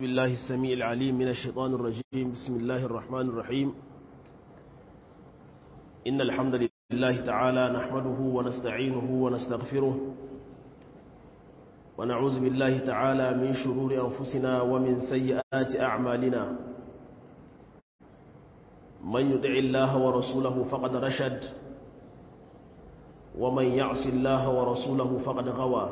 بالله السميع العليم من الشيطان الرجيم بسم الله الرحمن الرحيم إن الحمد لله تعالى نحمده ونستعينه ونستغفره ونعوذ بالله تعالى من شرور أنفسنا ومن سيئات أعمالنا من يدع الله ورسوله فقد رشد ومن يعص الله ورسوله فقد غوى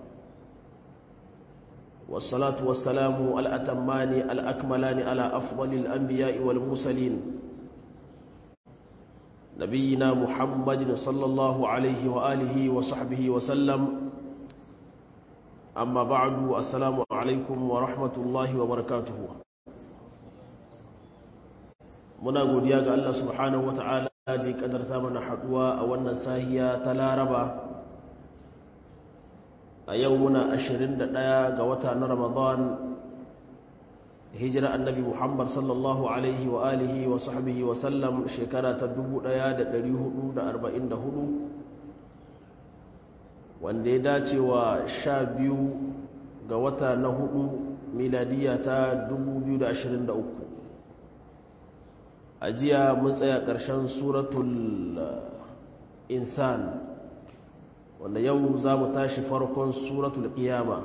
والصلاة والسلام الأتمان الأكملان على أفضل الأنبياء والمرسلين نبينا محمد صلى الله عليه وآله وصحبه وسلم أما بعد السلام عليكم ورحمة الله وبركاته muna godiya ga Allah subhanahu wata'ala da ya kadarta mana haduwa a wannan sahiya ta Laraba a yau muna 21 ga wata na Ramadan hijira annabi Muhammad sallallahu alaihi wa alihi wa sahbihi wa sallam shekara ta 1444 wanda ya dace wa 12 ga wata na hudu miladiya ta 2023 a jiya mun tsaya ƙarshen suratul insan wanda yau za mu tashi farkon suratul ƙiyama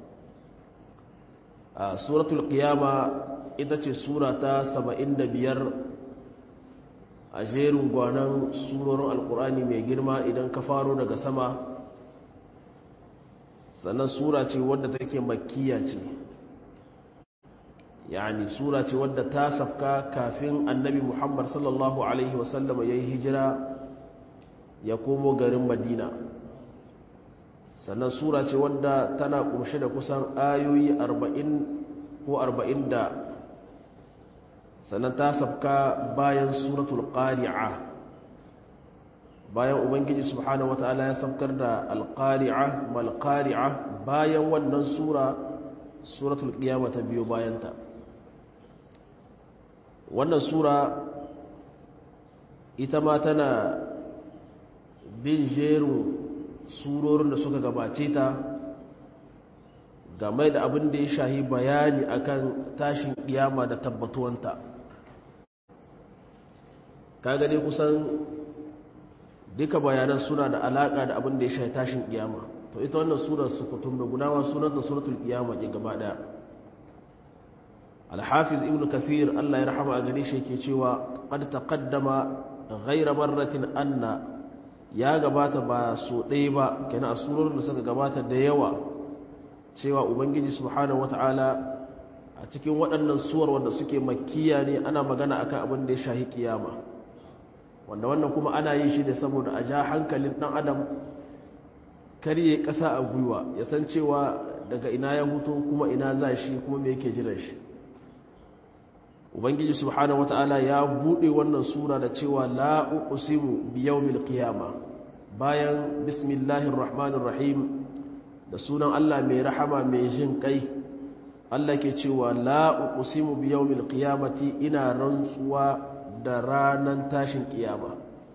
a suratul ƙiyama ita ce sura ta biyar a jerin gwanon surorin alkur'ani mai girma idan ka faro daga sama sannan sura ce wadda take makkiya ce yani sura ce wadda ta safka kafin annabi muhammad sallallahu alaihi wasallama ya yi hijira ya komo garin madina sannan sura ce wadda tana kunshe da kusan ayoyi 40 ko 40 da sannan ta safka bayan suratul qari'a bayan ubangiji subhanahu wataala ya safkar da alqari'a mal qari'a bayan wannan sura suratul qiyamah ta biyo bayanta wannan sura ita ma tana bin jerin surorin da suka gabace ta game da abin da ya shahi bayani akan tashin kiyama da tabbatuwanta ka gane kusan duka bayanan suna da alaka da abin da ya shahi tashin kiyama to ita wannan surar sukutun da gunawa sunanta suratul kiyama ke gaba daya alhafiz ibn kathir Allah ya rahama a gare shi yake cewa qad taqaddama ghayra marratin anna ya gabata ba so ɗaya ba kenan a surorin da suka gabata da yawa cewa ubangiji subhanahu wata'ala a cikin waɗannan suwar wanda suke makkiya ne ana magana akan abin da ya shahi kiyama wanda wannan kuma ana yin shi ne saboda a ja hankalin ɗan adam karye ƙasa a gwiwa ya san cewa daga ina ya hutu kuma ina za shi kuma me yake jiran shi ubangiji subhanahu wata'ala ya bude wannan sura da cewa la uqsimu bi yawmil qiyama bayan bismillahir rahmanir rahim da sunan Allah mai rahama mai jin kai Allah ke cewa la uqsimu bi yawmil qiyamati ina rantsuwa da ranan tashin kiyama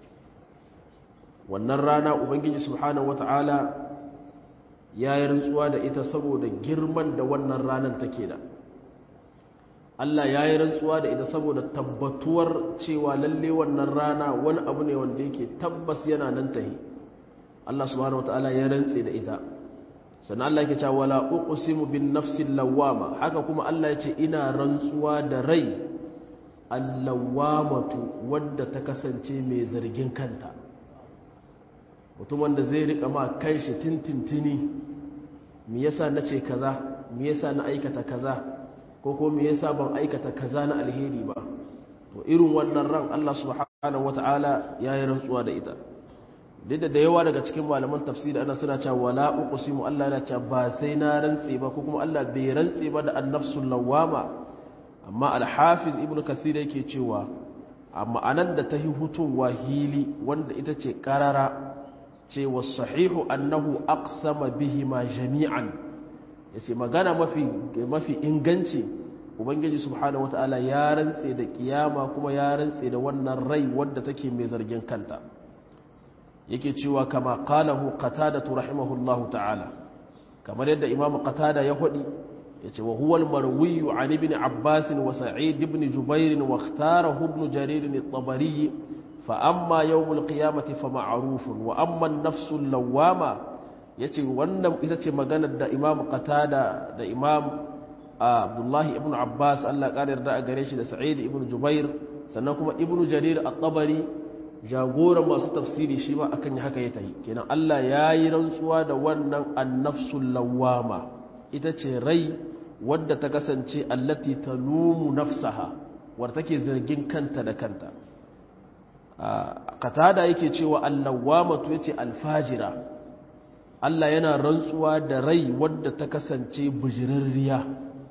wannan rana ubangiji subhanahu wata'ala ya yi rantsuwa da ita saboda girman da wannan ranan take da Allah ya yi rantsuwa da ita saboda tabbatuwar cewa lalle wannan rana wani abu ne wanda yake tabbas yana nan tahi Allah subhanahu wataala ya rantse da ita sannan Allah yake cewa wala uqsimu bin nafsil lawama haka kuma Allah ya ce ina rantsuwa da rai allawamatu wadda ta kasance mai zargin kanta mutum wanda zai rika ma kanshi tintintini me yasa nace kaza me yasa na aikata kaza ko ko me yasa ban aikata kaza na alheri ba to irin wannan ran Allah subhanahu wataala yayi rantsuwa da ita duk da yawa daga cikin malaman tafsiri ana suna cewa wala uqsimu Allah yana cewa ba sai na rantse ba ko kuma Allah bai rantse ba da annafsul lawama amma al-hafiz ibnu kathir yake cewa amma anan da tahi hutuwa hili wanda ita ce karara cewa sahihu annahu aqsama bihima jami'an ya ce magana mafi inganci ubangiji subhanahu wata'ala ya rantse da kiyama kuma ya rantse da wannan rai wadda take mai zargin kanta yake cewa kama qalahu qatadatu rahimahullahu ta'ala kamar yadda imamu qatada ya hudi yace wa huwa al-marwi an ibn abbas wa sa'id ibn jubair wa ikhtarahu ibn jarir at-tabari fa amma yawm al-qiyamati fa ma'ruf wa amma an-nafs al-lawama yace wannan ita ce maganar da imam qatada da imam abdullahi ibn abbas Allah ƙara yarda a gare shi da sa'id ibn jubair sannan kuma ibn jarir at-tabari jagoran masu tafsiri shi ma akan haka ya tahi kenan Allah ya yi rantsuwa da wannan annafsul lawama ita ce rai wadda ta kasance allati talumu nafsaha wadda take zargin kanta da kanta qatada yake cewa allawamatu yace alfajira Allah yana rantsuwa da rai wadda ta kasance bujirarriya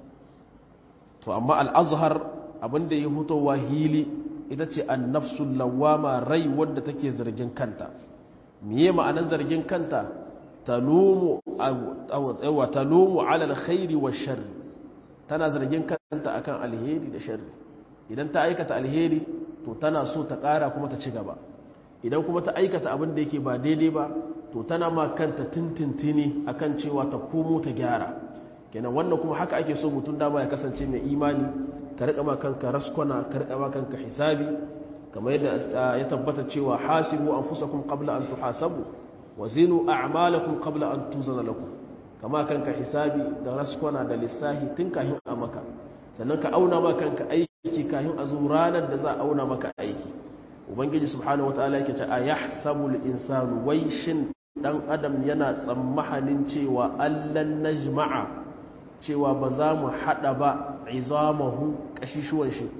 to amma al-azhar abinda ya hutowa hili ita ce annafsul lawama rai wadda take zargin kanta miye ma'anan zargin kanta talumu aw talumu ala alkhairi wash-sharr tana zargin kanta akan alheri da sharri idan ta aikata alheri to tana so ta ƙara kuma ta ci gaba idan kuma ta aikata abin da yake ba daidai ba to tana ma kanta tintintini akan cewa ta komo ta gyara kenan wannan kuma haka ake so mutum dama ya kasance mai imani ka riƙa ma kanka raskwana ka riƙa ma kanka hisabi kamar yadda ya tabbata cewa hasibu anfusakum qabla an tuhasabu wa zinu a'malakum qabla an tuzana lakum kama kanka hisabi da raskwana da lissahi tun kahin a maka sannan ka auna ma kanka aiki kahin a zo ranar da za a auna maka aiki ubangiji subhanahu wataala yake ce ayahsabu al-insanu wai shin dan adam yana tsammahanin cewa allan najma'a cewa ba za mu hada ba izamahu kashishuwan shi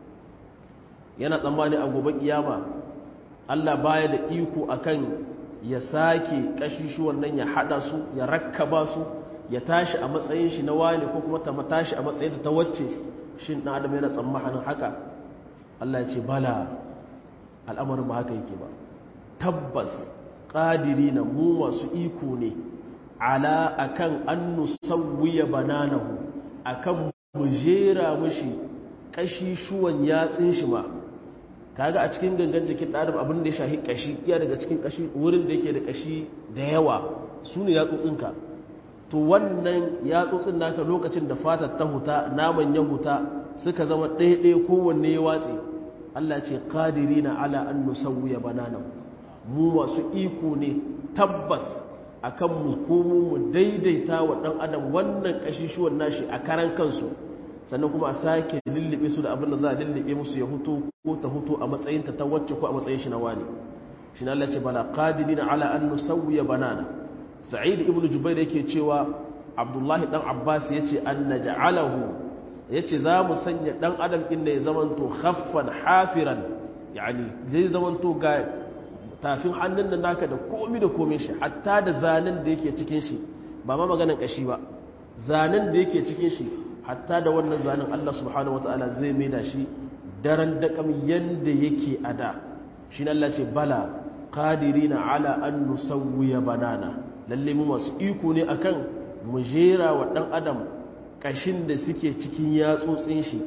yana tsammani a gobe kiyama Allah baya da iko akan ya sake kashishuwan nan ya hada su ya rakkaba su ya tashi a matsayin shi na wani ko kuma ta tashi a matsayin ta wacce shin dan adam yana tsammanin haka Allah ya ce bala al'amarin ba haka yake ba tabbas qadirina mu masu iko ne ala akan an nusawwiya bananahu akan mu jera mushi kashi shuwan yatsin shi ma kaga a cikin gangan jikin ɗadam abin da ya shahi kashi iya daga cikin kashi wurin da yake da kashi da yawa su ne yatsotsinka to wannan yatsotsin naka lokacin da fatar ta huta naman ya huta suka zama ɗaiɗaya kowanne ya watse Allah ce kadiri na ala an nusawwiya bananan mu masu iko ne tabbas akan mu komo mu daidaita wa ɗan adam wannan kashishuwan nashi a karan kansu sannan kuma a sake lullube su da abin da za a lullube musu ya hutu ko ta hutu a matsayinta ta wacce ko a matsayin shi na wani shi na Allah ce bala qadirina ala an nusawwiya banana sa'id ibnu jubair yake cewa abdullahi dan abbas yace an naj'alahu yace za mu sanya dan adam inda ya zamanto khaffan hafiran yani zai zamanto ga tafin hannun da naka da komi da komin shi hatta da zanen da yake cikin shi ba ma maganan kashi ba zanen da yake cikin shi hatta da wannan zanen Allah subhanahu wataala zai maida shi daren dakam yanda yake a da shi ne Allah ce bala qadirina ala an nusawwiya banana lalle mu masu iko ne akan mu jera wa dan adam kashin da suke cikin yatsotsin shi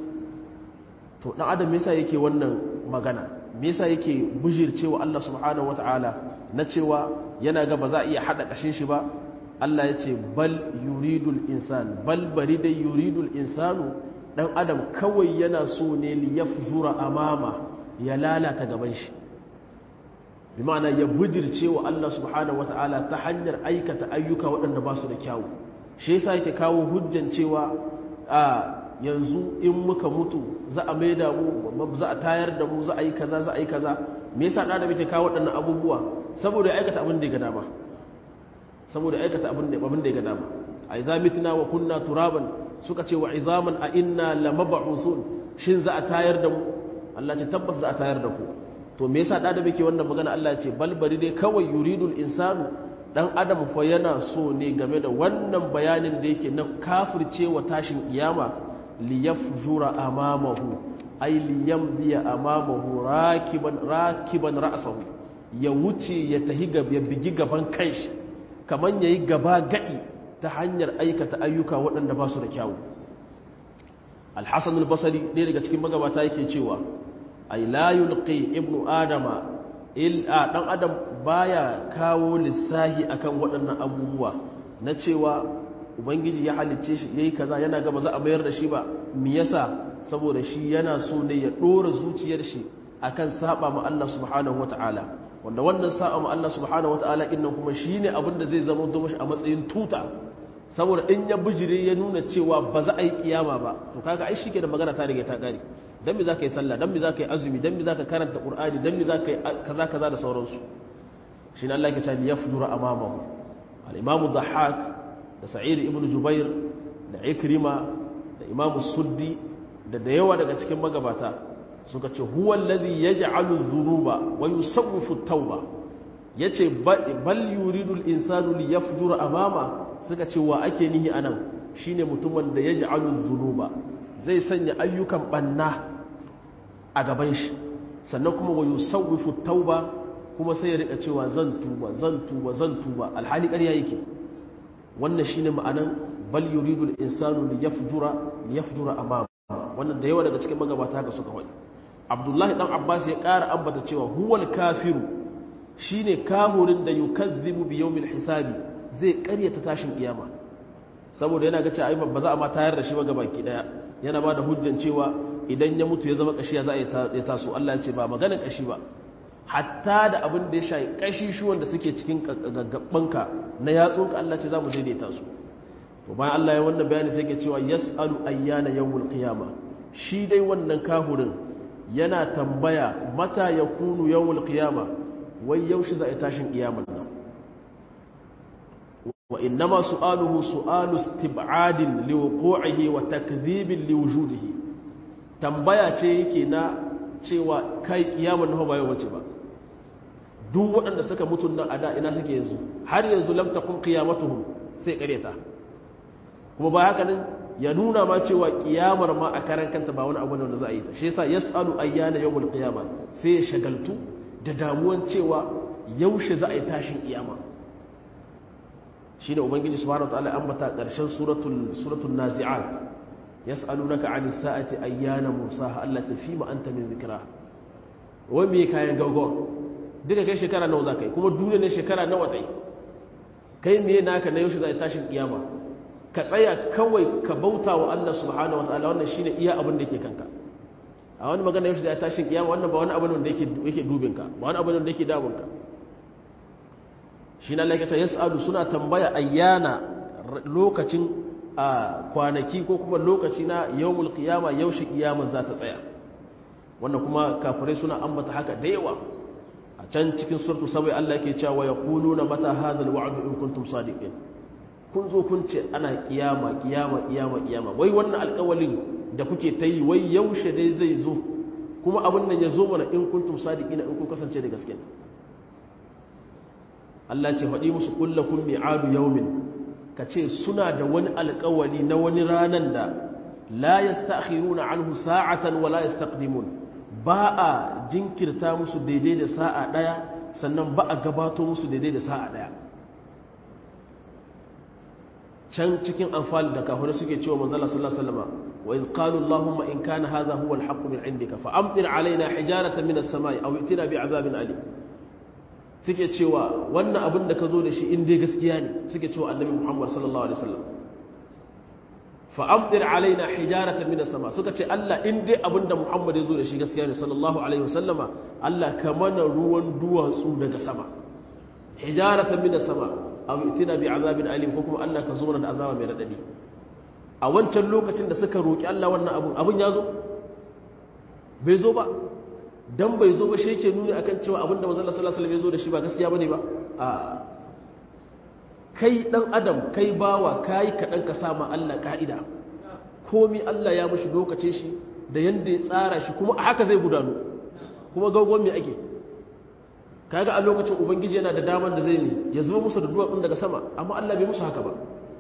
to dan adam yasa yake wannan magana me yasa yake bujircewa Allah subhanahu wataala na cewa yana ga ba za a iya hada kashin shi ba Allah ya ce bal yuridul insan bal bari dai yuridul insanu dan adam kawai yana so ne li yafjura amama ya lalata gaban shi bi ma'ana ya bujirce wa Allah subhanahu wataala ta hanyar aikata ayyuka waɗanda ba su da kyawu shi yasa yake kawo hujjan cewa a yanzu in muka mutu za a maida mu za a tayar da mu za a yi kaza za a yi kaza me yasa da yake kawo waɗannan abubuwa saboda ya aikata abin da ya ga dama saboda aikata abin da ya ga dama a idza mitna wa kunna turaban suka ce wa izaman a inna lamab'uthun shin za a tayar da mu Allah ce tabbas za a tayar da ku to me yasa da da muke wannan magana Allah ya ce balbari dai kawai yuridul insanu dan adam fa yana so ne game da wannan bayanin da yake na kafircewa tashin kiyama liyafjura amamahu ay liyamdiya amamahu rakiban rakiban ra'sahu ya wuce ya tahi gaba ya bigi gaban kanshi kaman yayi gaba gadi ta hanyar aikata ayyuka waɗanda ba su da kyawu alhassan albasari ɗaya daga cikin magabata yake cewa ai la yulqi ibnu adama illa dan adam baya kawo lissahi akan waɗannan abubuwa na cewa ubangiji ya halicce shi yayi kaza yana ga ba za a mayar da shi ba me yasa saboda shi yana so ne ya dora zuciyar shi akan saba ma Allah subhanahu wataala wanda wannan saba ma Allah subhanahu wataala innan kuma shine abin da zai zama domin a matsayin tuta saboda in ya bijire ya nuna cewa ba za a yi kiyama ba to kaga ai shike da magana ta rige ta kare dan me zaka yi sallah dan me zaka yi azumi dan me zaka karanta qur'ani dan me zaka yi kaza kaza da sauransu shine Allah yake cewa yafjura amamahu al-imam dhahhak da sa'id ibn jubair da ikrima da imam suddi da da yawa daga cikin magabata suka ce huwa alladhi yaj'alu dhunuba wa yusawwifu at-tauba yace bal yuridu al-insanu li yafjura amama suka ce wa ake nihi anan shine mutumin da yaj'alu dhunuba zai sanya ayyukan banna a gaban shi sannan kuma wa yusawwifu at-tauba kuma sai ya rika cewa zan tuba zan tuba zan tuba alhali ƙarya yake wannan shine ma'anan bal yuridu al-insanu li yafjura li yafjura amama wannan da yawa daga cikin magabata haka suka faɗi abdullahi dan abbas ya ƙara ambata cewa huwal kafiru shine kahurin da yukazzibu bi yawmil hisabi zai ƙaryata tashin kiyama saboda yana ga cewa ai ba za a ma tayar da shi ba gabaki daya yana ba da hujjan cewa idan ya mutu ya zama kashi ya za a taso Allah ya ce ba maganin kashi ba hatta da abin da ya shayi kashi shi wanda suke cikin gaggabanka na yatsunka Allah ce za mu daidaita su to bayan Allah ya wannan bayani sai ke cewa yas'alu ayyana yawmul qiyama shi dai wannan kahurin yana tambaya mata yakunu yawmul qiyama wai yaushe za a tashin kiyamar nan wa innama su'aluhu su'alu istib'adin liwuqu'ihi wa takdhibin liwujudihi tambaya ce yake na cewa kai kiyamar nan ba yau bace ba duk waɗanda suka mutu nan a da ina suke yanzu har yanzu lam taqum qiyamatuhum sai kareta kuma ba haka nan ya nuna ma cewa kiyamar ma a karan kanta ba wani abu ne wanda za a yi ta shi yasa yas'alu ayyana yawmul qiyama sai ya shagaltu da damuwan cewa yaushe za a yi tashin kiyama shine ubangiji subhanahu wataala ambata karshen suratul suratul nazi'at yas'alunaka 'anis sa'ati ayyana musaha allati fima anta min dhikra wai me kayan gaugawa duka kai shekara nawa za ka yi kuma duniya ne shekara nawa ta yi kai me naka na yaushe za a yi tashin kiyama ka tsaya kawai ka bauta wa Allah subhanahu wataala wannan shine iya abin da yake kanka a wani magana yaushe za a yi tashin kiyama wannan ba wani abin da yake yake dubin ka ba wani abin da yake damun ka shi na laikata yas'alu suna tambaya ayyana lokacin a kwanaki ko kuma lokaci na yawmul qiyama yaushe kiyama za ta tsaya wannan kuma kafirai suna ambata haka da yawa a can cikin surtu sabai Allah yake cewa ya na mata hadal wa'du in kuntum sadiqin kun zo kun ce ana kiyama kiyama kiyama kiyama wai wannan alƙawalin da kuke ta yi wai yaushe dai zai zo kuma abin nan ya zo mana in kuntum sadiqina in kun kasance da gaske Allah ce faɗi musu kullakum mi'adu yawmin ka ce suna da wani alƙawali na wani ranan da la yasta'khiruna anhu sa'atan wa la yastaqdimun ba a jinkirta musu daidai da sa'a ɗaya sannan ba a gabato musu daidai da sa'a ɗaya can cikin amfani da kafirai suke cewa manzala sallallahu alaihi wasallam wa in qalu allahumma in kana hadha huwa alhaq min indika fa amtir alaina hijaratan min as-samai aw itina bi'adabin alim suke cewa wannan abin da ka zo da shi in dai gaskiya ne suke cewa annabi muhammad sallallahu alaihi wasallam fa'amdir alaina hijaratan min sama suka ce Allah in dai abinda Muhammad ya zo da shi gaskiya ne sallallahu alaihi wasallama Allah ka mana ruwan duwatsu daga sama hijaratan min sama aw itina bi azabin alim ko kuma Allah ka zo mana da azaba mai radadi a wancan lokacin da suka roki Allah wannan abun abun ya zo bai zo ba dan bai zo ba shi yake nuni akan cewa abinda manzon Allah sallallahu alaihi wasallam ya zo da shi ba gaskiya bane ba a kai dan adam kai bawa kai kaɗan ka sama Allah ka'ida komi Allah ya mushi lokacin shi da yanda ya tsara shi kuma a haka zai gudanu kuma gaugon me ake kaga a lokacin ubangiji yana da daman da zai ne ya zuba musu da duwatsun daga sama amma Allah bai musu haka ba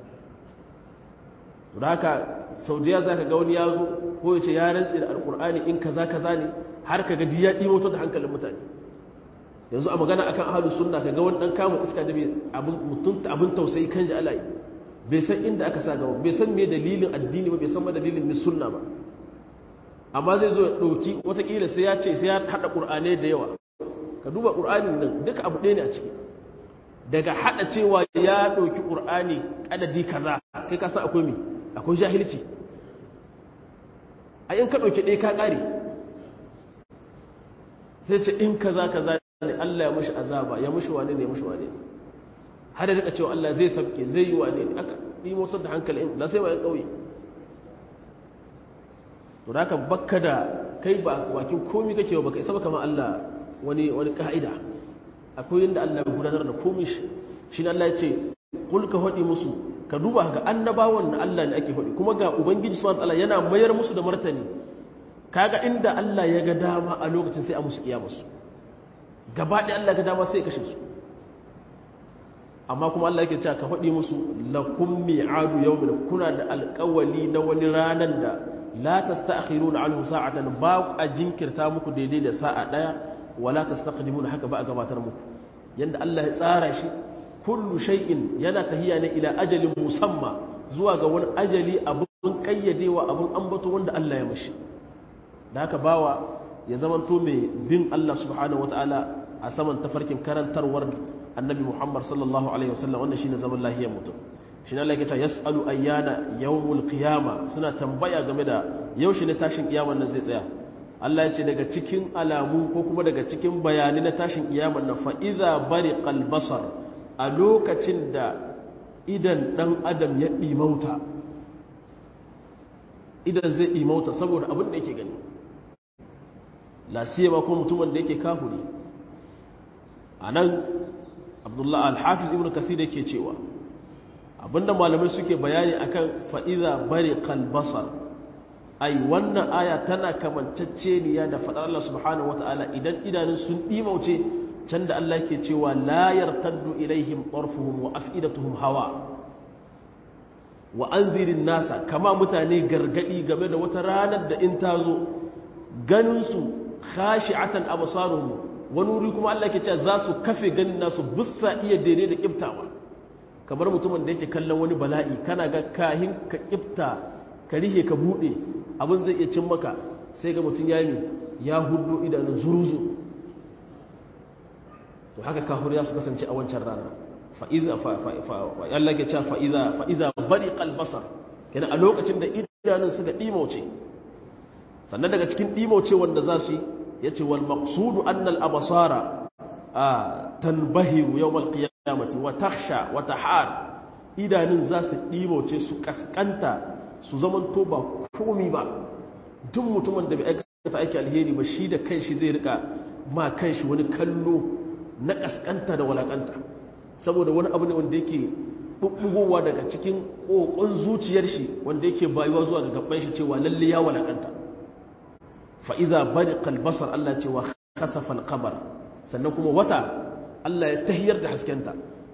da haka saudiya za ka ga wani ya zo ko ya ce ya rantse da alkur'ani in kaza kaza ne har ka ga ya ɗimoto da hankalin mutane yanzu a magana akan ahlus sunna kaga wani dan kama iska da abin mutunta abin tausayi kan ji alai bai san inda aka sa gaba bai san me dalilin addini ba bai san ma dalilin mis sunna ba amma zai zo ya dauki watakila sai ya ce sai ya hada qur'anai da yawa ka duba qur'anin nan duka abu ɗaya ne a ciki daga hada cewa ya ɗauki ƙur'ani adadi kaza kai ka san akwai mi akwai jahilci a yin ka ɗauki ɗaya ka ƙare sai ce in kaza kaza ne Allah ya mushi azaba ya mushi wane ne ya mushi wane ne har da rika cewa Allah zai sabke zai yi wane ne aka yi motsar da hankali in na sai ma yan ƙauye to da bakka da kai ba bakin komi kake ba baka isa ba kamar Allah wani wani ka'ida akwai yadda Allah ya gudanar da komi shi shi ne Allah ya ce kul ka hadi musu ka duba ga annabawan na Allah ne ake hadi kuma ga ubangiji subhanahu wataala yana mayar musu da martani kaga inda Allah ya ga dama a lokacin sai a musu kiyama su gaba ɗaya Allah ga dama sai ya kashe su amma kuma Allah yake cewa ka hadi musu lakum mi'adu yawmin kuna da alƙawali na wani ranan da la tasta'khiruna anhu sa'atan ba a jinkirta muku daidai da sa'a daya wala tastaqdimuna haka ba a gabatar muku yanda Allah ya tsara shi kullu shay'in yana tahiya ne ila ajalin musamma zuwa ga wani ajali abun kayyadewa abun ambato wanda Allah ya mishi da haka bawa ya zamanto mai bin Allah subhanahu wataala a saman tafarkin karantarwar annabi Muhammad sallallahu alaihi wasallam wannan shine zaman lahiyar mutum shi na laikata ya tsalu ayyana yawmul qiyama suna tambaya game da yaushe ne tashin kiyaman nan zai tsaya Allah ya ce daga cikin alamu ko kuma daga cikin bayani na tashin kiyaman nan fa idza bariqal basar a lokacin da idan dan adam ya dimauta idan zai dimauta saboda abin da yake gani la siyama ko mutumin da yake kafuri anan Abdullah al-Hafiz Ibn Kathir yake cewa abinda malamai suke bayani akan fa'iza bari kalbasar ai wannan aya tana kamanceceniya da faɗar Allah subhanahu wata'ala idan idanun sun ɗimauce can da Allah ke cewa layar taddu ilaihim ƙarfuhum wa afidatuhum hawa wa an zirin nasa kama mutane gargaɗi game da wata ranar da in ta zo ganinsu khashi'atan absaruhum wani wuri kuma Allah ke cewa za su kafe ganin nasu bussa iya daidai da kiftawa kamar mutumin da yake kallon wani bala'i kana ga kahin ka kifta ka rihe ka bude abin zai iya cin maka sai ga mutum ya yi ya hudu idanun zuruzu to haka kafir ya su kasance a wancan rana fa'iza Allah ke cewa fa'iza fa'iza bari kalbasar kenan a lokacin da idanun suka ɗimauce sannan daga cikin ɗimauce wanda za su yi ya ce wal maqsudu annal abasara a tanbahiru yawmal qiyamah kiyamati wa taksha wa tahar idanun za su ɗimoce su kaskanta su zaman to ba komi ba duk mutumin da bai aikata aiki alheri ba shi da kanshi zai rika ma kanshi wani kallo na kaskanta da walakanta saboda wani abu ne wanda yake bubbugowa daga cikin kokon zuciyar shi wanda yake bayuwa zuwa ga gaban shi cewa lalle ya walakanta fa idza bariqa al-basar Allah ce wa khasafa al-qamar sannan kuma wata Allah ya tahiyar da haskenta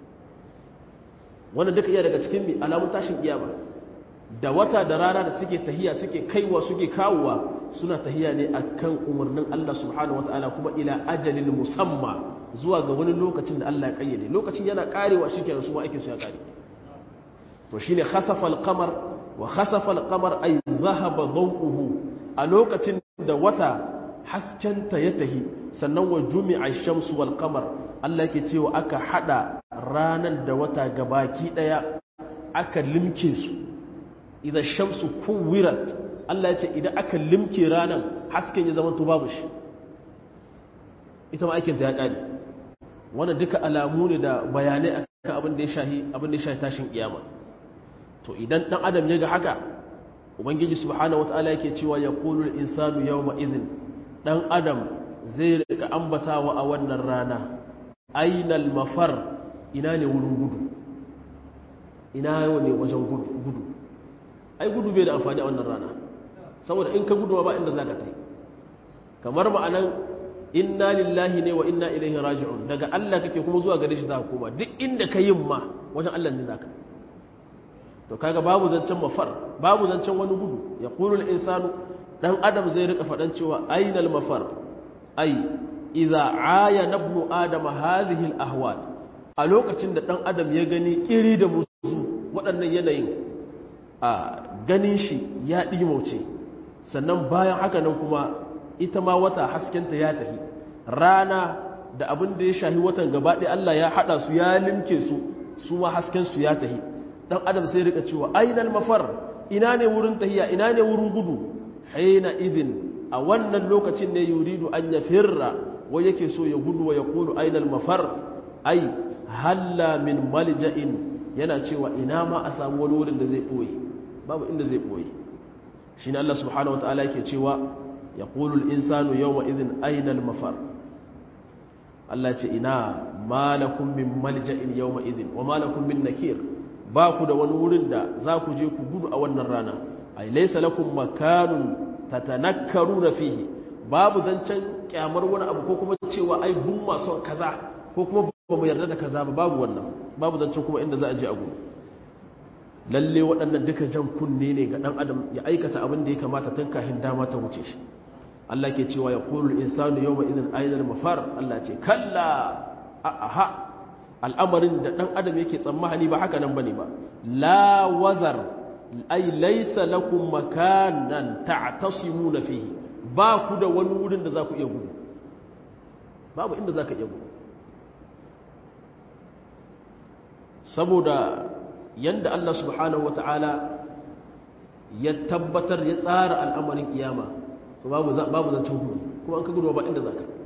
wannan duka iya daga cikin mai alamun tashin kiyama da wata da rana da suke tahiya suke kaiwa suke kawowa suna tahiya ne akan umarnin Allah subhanahu wataala kuma ila ajalin musamma zuwa ga wani lokacin da Allah ya kayyade lokacin yana karewa shikenan su ma aikin su ya kare to shine khasafa al-qamar wa khasafa al-qamar ay dhahaba dawuhu a lokacin da wata haskenta ya tahi sannan wa jumi'a shamsu wal qamar Allah yake cewa aka hada ranan da wata gabaki daya aka limke su idan shamsu kuwirat Allah ya ce idan aka limke ranan hasken ya zama to babu shi ita ma aikin ta ya kare wannan duka alamu ne da bayanai akan abin da ya shahi abin da ya shahi tashin kiyama to idan dan adam ya ga haka ubangiji subhanahu wataala yake cewa yaqulul insanu yawma idhin dan adam zai rika ambatawa a wannan rana ainal mafar ina ne wurin gudu ina ne wajen gudu ai gudu bai da amfani a wannan rana saboda in ka gudu ba inda za ka tai kamar ma'anan inna lillahi ne wa inna ilaihi raji'un daga Allah kake kuma zuwa gare shi za ka koma duk inda ka yin ma wajen Allah ne za ka to kaga babu zancen mafar babu zancen wani gudu ya kulul insanu dan adam zai rika faɗan cewa ainal mafar ai idza aya nabnu adama hadhihi al-ahwal a lokacin da dan adam ya gani kiri da musu waɗannan yanayin a ganin shi ya ɗimauce sannan bayan haka nan kuma ita ma wata haskenta ya tafi rana da abin da ya shahi watan gaba ɗaya Allah ya haɗa su ya limke su su ma hasken su ya tahi dan adam sai rika cewa ainal mafar ina ne wurin tahiya ina ne wurin gudu haina izin a wannan lokacin ne yuridu an ya firra wai yake so ya gudu wa ya kulu ainal mafar ai halla min malja'in yana cewa ina ma a samu wani wurin da zai ɓoye babu inda zai ɓoye shi ne Allah subhanahu wa ta'ala yake cewa ya ƙulul insanu yau izin ainal mafar Allah ce ina malakun min malja'in yau izin wa malakun min nakir ba ku da wani wurin da za ku je ku gudu a wannan rana ai laisa lakum makanun tatanakkaruna fihi babu zancen kyamar wani abu ko kuma cewa ai bun masu kaza ko kuma ba mu yarda da kaza ba babu wannan babu zancen kuma inda za a je a gudu lalle waɗannan duka jan kunne ne ga ɗan adam ya aikata abin da ya kamata tun kafin dama ta wuce shi Allah ke cewa ya qulul insanu yawma idhin aynal mafar Allah ce kalla aha al'amarin da ɗan adam yake tsammani ba haka nan bane ba la wazar ay laysa lakum makanan ta'tasimuna fihi ba ku da wani wurin da za ku iya gudu babu inda za ka iya gudu saboda yadda Allah subhanahu wata'ala ya tabbatar ya tsara al'amarin kiyama to babu zancen gudu kuma an ka gudu ba inda za ka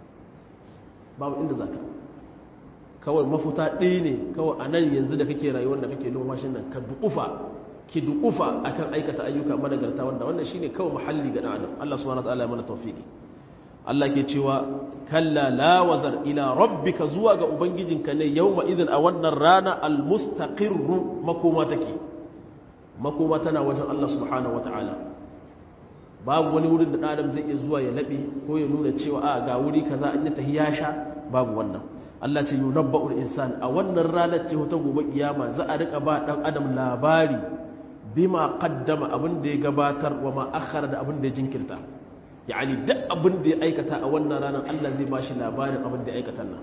babu inda za ka kawai mafuta ɗaya ne kawai a nan yanzu da kake rayuwar da kake numfashin nan ka duƙufa ki duƙufa akan aikata ayyuka managarta wanda wannan shine kawai muhalli ga adam Allah subhanahu wataala ya mana tawfiki Allah ke cewa kalla la wazar ila rabbika zuwa ga ubangijinka ne yawma idin a wannan rana almustaqirru makoma take makoma tana wajen Allah subhanahu wataala babu wani wurin da adam zai iya zuwa ya labe ko ya nuna cewa a ga wuri kaza an yi tahiya sha babu wannan Allah ce yunabba'ul insan a wannan ranar ce ta gobe kiyama za a rika ba dan adam labari bima qaddama abin da ya gabatar wa ma akhara da abin da ya jinkirta yani duk abin da ya aikata a wannan ranar Allah zai bashi labarin abin da ya aikata nan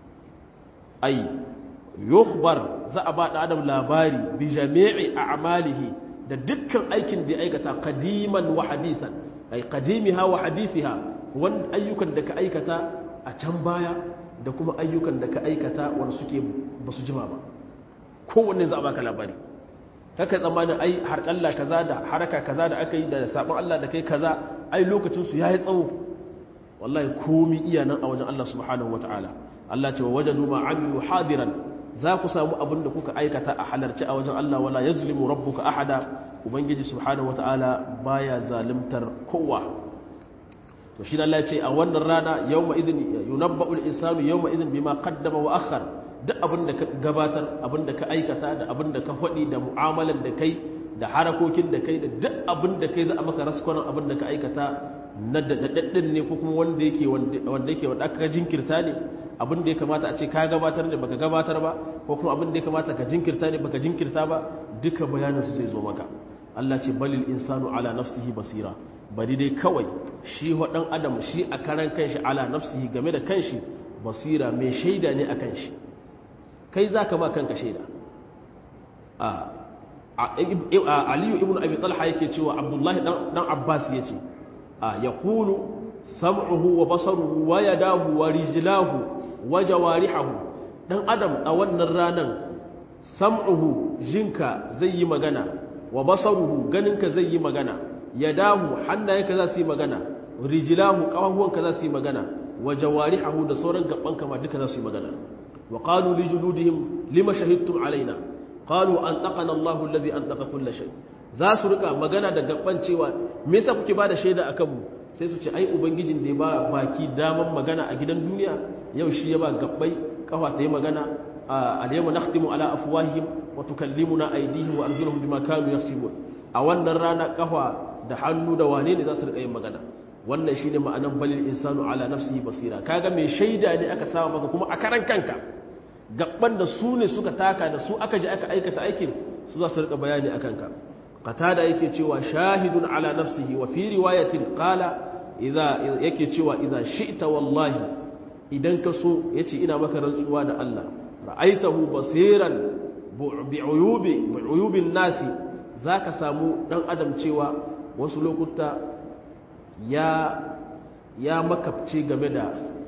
ai yukhbar za a ba da adam labari bi jami'i a'malihi da dukkan aikin da ya aikata qadiman wa hadisan ai qadimiha wa hadithiha wanda ayyukan da ka aikata a can baya da kuma ayyukan da ka aikata wanda suke basu jima ba kowanne za a baka labari kaka tsammanin ai harƙalla kaza da haraka kaza da aka yi da sabon Allah da kai kaza ai lokacinsu ya yi tsawo wallahi komi iya nan a wajen Allah subhanahu wa ta'ala Allah ce wa wajen numa amilu hadiran za ku samu abin da kuka aikata a halarci a wajen Allah wala ya zulimu rabbuka ahada ubangiji subhanahu wa ta'ala baya zalimtar kowa to shi Allah ce a wannan rana yawma idin yunabba'ul insanu yawma idin bima qaddama wa akhar duk abin da ka gabatar abin da ka aikata da abin da ka faɗi da mu'amalan da kai da harakokin da kai da duk abin da kai za a maka raskwanon abin da ka aikata na daɗaɗɗin ne ko kuma wanda yake wanda yake wanda aka jinkirta ne abin da ya kamata a ce ka gabatar ne baka gabatar ba ko kuma abin da ya kamata ka jinkirta ne baka jinkirta ba duka bayanin su zai zo maka Allah ce balil insanu ala nafsihi basira bari dai kawai shi wadan adam shi a karan kanshi ala nafsihi game da kanshi basira mai shaida ne akan shi kai zaka ma kanka shaida a aliyu ibn abi talha yake cewa abdullahi dan abbas yace a yaqulu sam'uhu wa basaruhu wa yadahu wa rijlahu wa jawarihuhu dan adam a wannan ranan sam'uhu jinka zai yi magana wa basaruhu ganinka zai yi magana yadahu hannayenka za su yi magana rijlahu kafafuwanka za su yi magana wa jawarihuhu da sauran gabanka ma duka za su yi magana wa qalu li juludihim lima shahidtum alaina qalu antaqana Allahu alladhi antaqa kull shay za su rika magana da gaban cewa me yasa kuke bada shaida akan mu sai su ce ai ubangijin da ya ba baki daman magana a gidan duniya yau shi ya ba gabbai kafa ta yi magana al-yawma nakhtimu ala afwahihim wa tukallimuna aydihim wa arjuluhum bima kanu yaksibun a wannan rana kafa da hannu da wane ne za su rika yin magana wannan shine ma'anan balil insanu ala nafsihi basira kaga mai shaida ne aka saba maka kuma a karan kanka gaban da su ne suka taka da su aka ji aka aikata aikin su za su rika bayani akan ka qatada yake cewa shahidun ala nafsihi wa fi riwayatin qala idza yake cewa idza shi'ta wallahi idan ka so yace ina maka rantsuwa da Allah ra'aitahu basiran bi'uyubi bi'uyubin nasi zaka samu dan adam cewa wasu lokuta ya ya makabce game da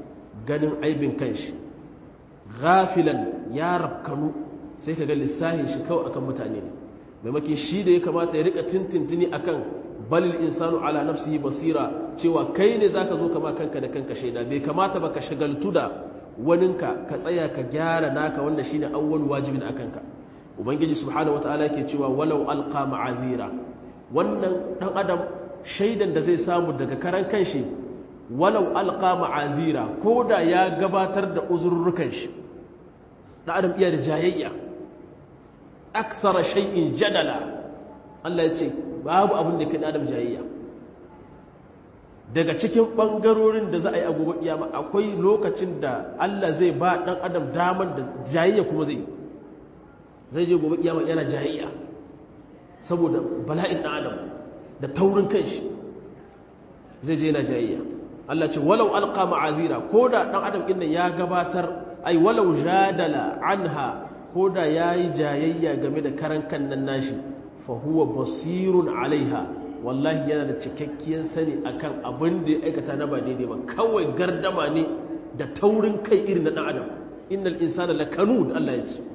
ganin aibin kanshi ghafilan ya rafkanu sai ka ga lissahin shi kawai akan mutane ne maimakin shi da ya kamata ya rika tintintini akan balil insanu ala nafsihi basira cewa kai ne zaka zo kama kanka da kanka shaida bai kamata ba ka shagaltu da waninka ka tsaya ka gyara naka wanda shine awwal wajibin akan ka ubangiji subhanahu wataala yake cewa walau alqa ma'azira wannan dan adam shaidan da zai samu daga karan kanshi walau alqa ma'azira koda ya gabatar da uzurrukan shi dan adam iya da jayayya akthara shay'in jadala Allah ya ce babu abin da kan adam jayayya daga cikin bangarorin da za a yi a gobe kiyama akwai lokacin da Allah zai ba dan adam daman da jayayya kuma zai zai je gobe kiyama yana jayayya saboda bala'in dan adam da taurin kanshi zai je yana jayayya Allah ce walau alqa ma'azira koda dan adam din ya gabatar ai walau jadala anha koda yayi jayayya game da karan kan nan nashi fa huwa basirun alaiha wallahi yana da cikakkiyar sani akan abin da ya aikata na ba daidai ba kawai gardama ne da taurin kai irin na dan adam innal insana lakanud Allah ya ce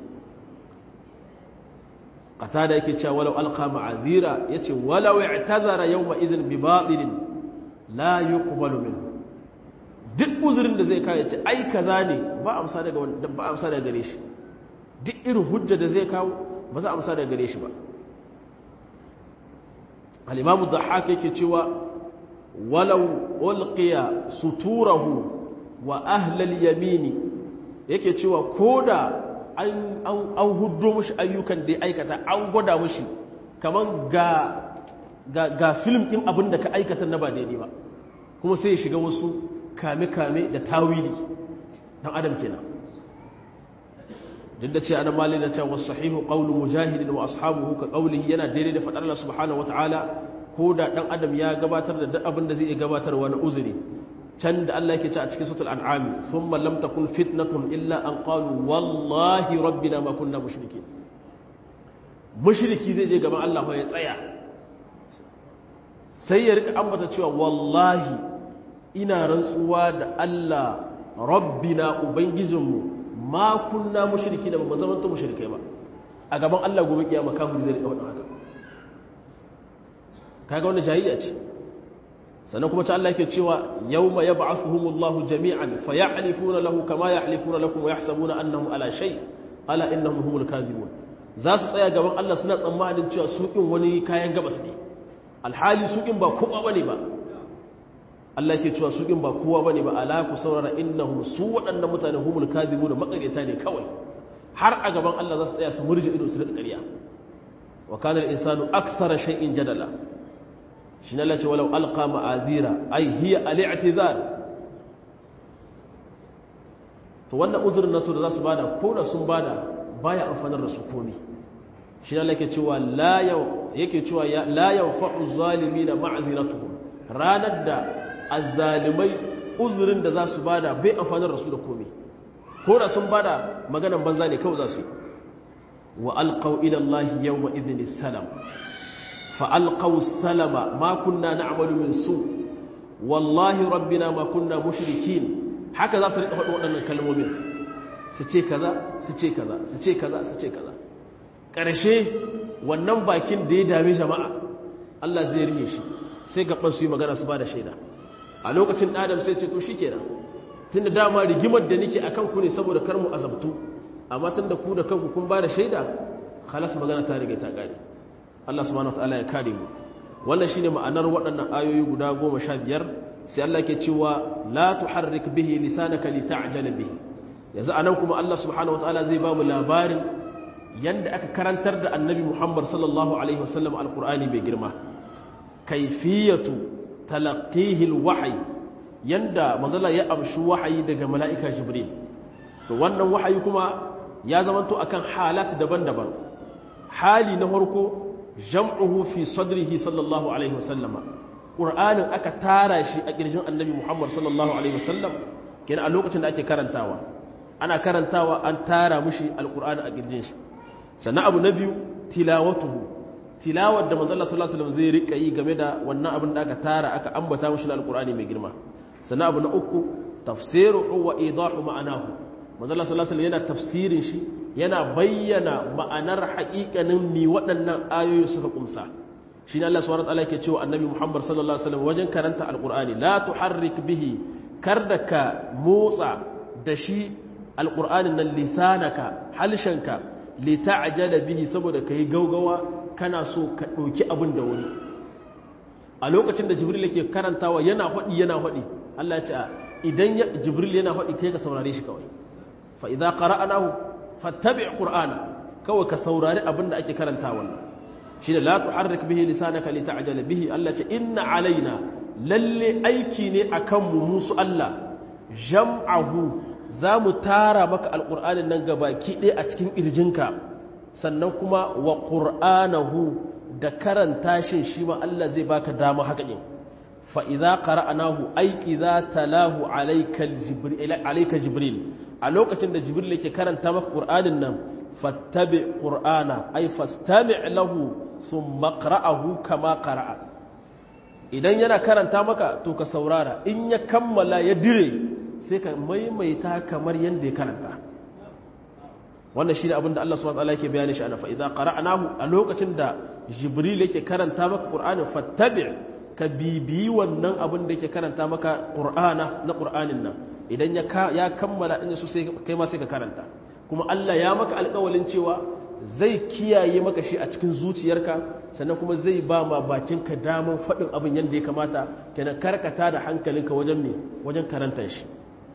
qatada yake cewa walau alqa ma'azira yace walau i'tazara yawma idhin bi batilin la yuqbalu minhu duk uzurin da zai kawo yace ai kaza ne ba amsa daga ba amsa daga gare shi duk irin hujja da zai kawo ba za amsa daga gare shi ba al-imam ad-dhahhak yake cewa walau ulqiya suturahu wa ahli al-yamini yake cewa koda an hudu mushi ayyukan da ya aikata an gwada mushi kamar ga ga film ɗin abin da ka aikata na ba daidai ba kuma sai ya shiga wasu kame-kame da tawili don adam kenan duk da ce ana mali da cewa sahihu qawlu mujahidin wa ashabuhu ka qawlihi yana daidai da fadar Allah subhanahu wataala ko da dan adam ya gabatar da duk abin da zai iya gabatarwa na uzuri can da Allah yake ce a cikin suratul an'am thumma lam takun fitnatun illa an qalu wallahi rabbina ma kunna mushrikeen mushriki zai je gaban Allah ya tsaya sai ya rika ambata cewa wallahi ina rantsuwa da Allah rabbina ubangijinmu ma kunna mushriki da ba zaman to mushrikai ba a gaban Allah gobe kiyama kafir zai rika wannan haka kaga wannan jahiliya ce sannan kuma ta Allah yake cewa yawma yab'athuhumullahu jami'an fayahlifuna lahu kama yahlifuna lakum wa yahsabuna annahum ala shay ala innahum humul kadhibun za su tsaya gaban Allah suna tsammanin cewa su kin wani kayan gabas ne alhali su kin ba kowa bane ba Allah yake cewa su kin ba kowa bane ba ala ku saurara innahum su waɗannan mutane humul kadhibun makareta ne kawai har a gaban Allah za su tsaya su murje ido su rika ƙarya wa kana al-insanu akthara shay'in jadala shi na lace walau alqa ma'azira ai hiya al-i'tizar to wannan uzurin nasu da za su bada ko da sun bada baya amfanar da su komi shi na lake cewa la yau yake cewa la yanfa'u zalimin ma'ziratuhum ranar da azzalimai uzurin da za su bada bai amfanar da su da komi ko da sun bada maganan banza ne kawai za su yi wa alqaw ila allahi yawma idhin salam فألقوا السلم ما كنا نعمل من سوء والله ربنا ما كنا مشركين هكذا سرق فدو wadannan kalmomin su ce kaza su ce kaza su ce kaza su ce kaza karshe wannan bakin da ya dame jama'a Allah zai rike shi sai gaban su yi magana su ba da shaida a lokacin adam sai ce to shikenan tunda dama rigimar da nake akan ku ne saboda kar mu azabtu amma tunda ku da kanku kun ba da shaida khalas magana ta rige ta kare Allah subhanahu wataala ya kare mu wannan shine ma'anar waɗannan ayoyi guda 15 sai Allah ke cewa la tuharrik bihi lisanaka lita'jala bihi yanzu anan kuma Allah subhanahu wataala zai ba mu labarin yanda aka karantar da Annabi Muhammad sallallahu alaihi wasallam alqur'ani bai girma kayfiyatu talaqqihi alwahyi yanda mazala ya amshi wahayi daga mala'ika Jibril to wannan wahayi kuma ya zamanto akan halat daban-daban hali na farko jam'uhu fi sadrihi sallallahu alaihi wasallama ƙur'anin aka tara shi a ƙirjin annabi muhammad sallallahu alaihi wasallam kenan a lokacin da ake karantawa ana karantawa an tara mushi alƙur'ani a ƙirjin shi sannan abu na biyu tilawatuhu tilawar da manzala sallallahu alaihi wasallam zai rika yi game da wannan abin da aka tara aka ambata mushi na alƙur'ani mai girma sannan abu na uku tafsiruhu wa idahu ma'anahu manzala sallallahu alaihi yana tafsirin shi yana bayyana ma'anar haƙiƙanin mi waɗannan ayoyi suka kumsa shi ne Allah subhanahu wataala yake cewa annabi Muhammad sallallahu alaihi wasallam wajen karanta alqur'ani la tuharrik bihi kar da ka motsa da shi alqur'anin nan lisanaka halshenka li ta'jala bihi saboda kai gaugawa kana so ka ɗauki abin da wuri a lokacin da jibril yake karantawa yana faɗi yana faɗi Allah ya ce idan jibril yana faɗi kai ka saurare shi kawai fa idza qara'nahu fattabi' qur'ana kawai ka saurari abin da ake karanta wannan shine la tuharrik bihi lisanaka lita'jala bihi Allah ce inna alaina lalle aiki ne akan mu musu Allah jam'ahu zamu tara maka alqur'anin nan gabaki ɗaya a cikin irjinka sannan kuma wa qur'anahu da karanta shin shi ma Allah zai baka dama haka din fa idza qara'nahu ay idza talahu alayka jibril alayka jibril a lokacin da jibril yake karanta maka qur'anin nan fattabi qur'ana ay fastami' lahu thumma qra'ahu kama qara'a idan yana karanta maka to ka saurara in ya kammala ya dire sai ka maimaita kamar yanda ya karanta wannan shine abin da Allah subhanahu wa ta'ala yake bayani shi ana fa idza qara'nahu a lokacin da jibril yake karanta maka qur'anin fattabi' ka bibiyi wannan abin da yake karanta maka qur'ana na qur'anin nan idan ya kammala inda su sai kai ma sai ka karanta kuma Allah ya maka alƙawalin cewa zai kiyaye maka shi a cikin zuciyarka sannan kuma zai ba ma bakinka daman faɗin abin yadda ya kamata kenan karkata da hankalinka wajen me wajen karantar shi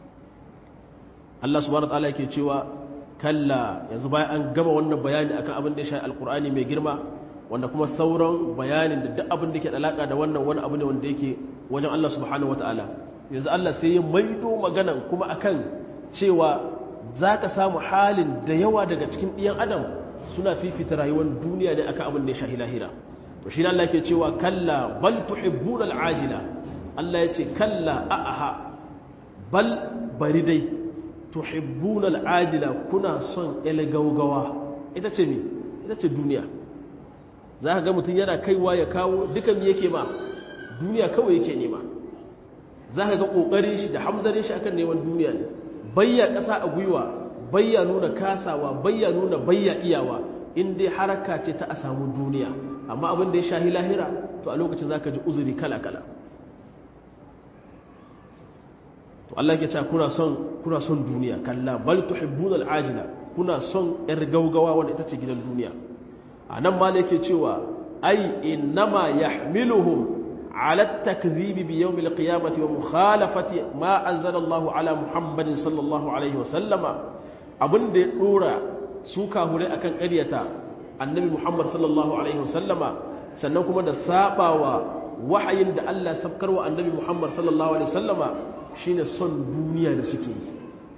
Allah subhanahu wataala yake cewa kalla yanzu bayan an gama wannan bayani akan abin da ya shafi alkur'ani mai girma wanda kuma sauran bayanin da duk abin da ke da alaka da wannan wani abu ne wanda yake wajen Allah subhanahu wataala yanzu Allah sai ya maido maganan kuma akan cewa za ka samu halin da yawa daga cikin ɗiyan adam suna fifita rayuwar duniya ne akan abin da ya shahi lahira to shi Allah ke cewa kalla bal tuhibbuna al'ajila Allah ya ce kalla a'aha bal bari dai tuhibbuna al'ajila kuna son el gaugawa ita ce me ita ce duniya za ka ga mutum yana kaiwa ya kawo dukan yake ma duniya kawai yake nema za ka ga ƙoƙarin shi da hamzarin shi akan neman duniya ne bayya ƙasa a gwiwa bayya nuna kasawa bayya nuna bayya iyawa in dai haraka ce ta a samu duniya amma abin da ya shahi lahira to a lokacin za ka ji uzuri kala-kala to Allah ke cewa kuna son kuna son duniya kalla bal tuhibbuna al'ajila kuna son yar gaugawa wanda ita ce gidan duniya anan ma yake cewa ai innama yahmiluhum على التكذيب بيوم القيامة ومخالفة ما أنزل الله على محمد صلى الله عليه وسلم abin da ya dora su kahure akan ƙaryata annabi Muhammad sallallahu alaihi wasallama sannan kuma da sabawa wahayin da Allah sabkarwa annabi Muhammad sallallahu alaihi wasallama shine son duniya da suke yi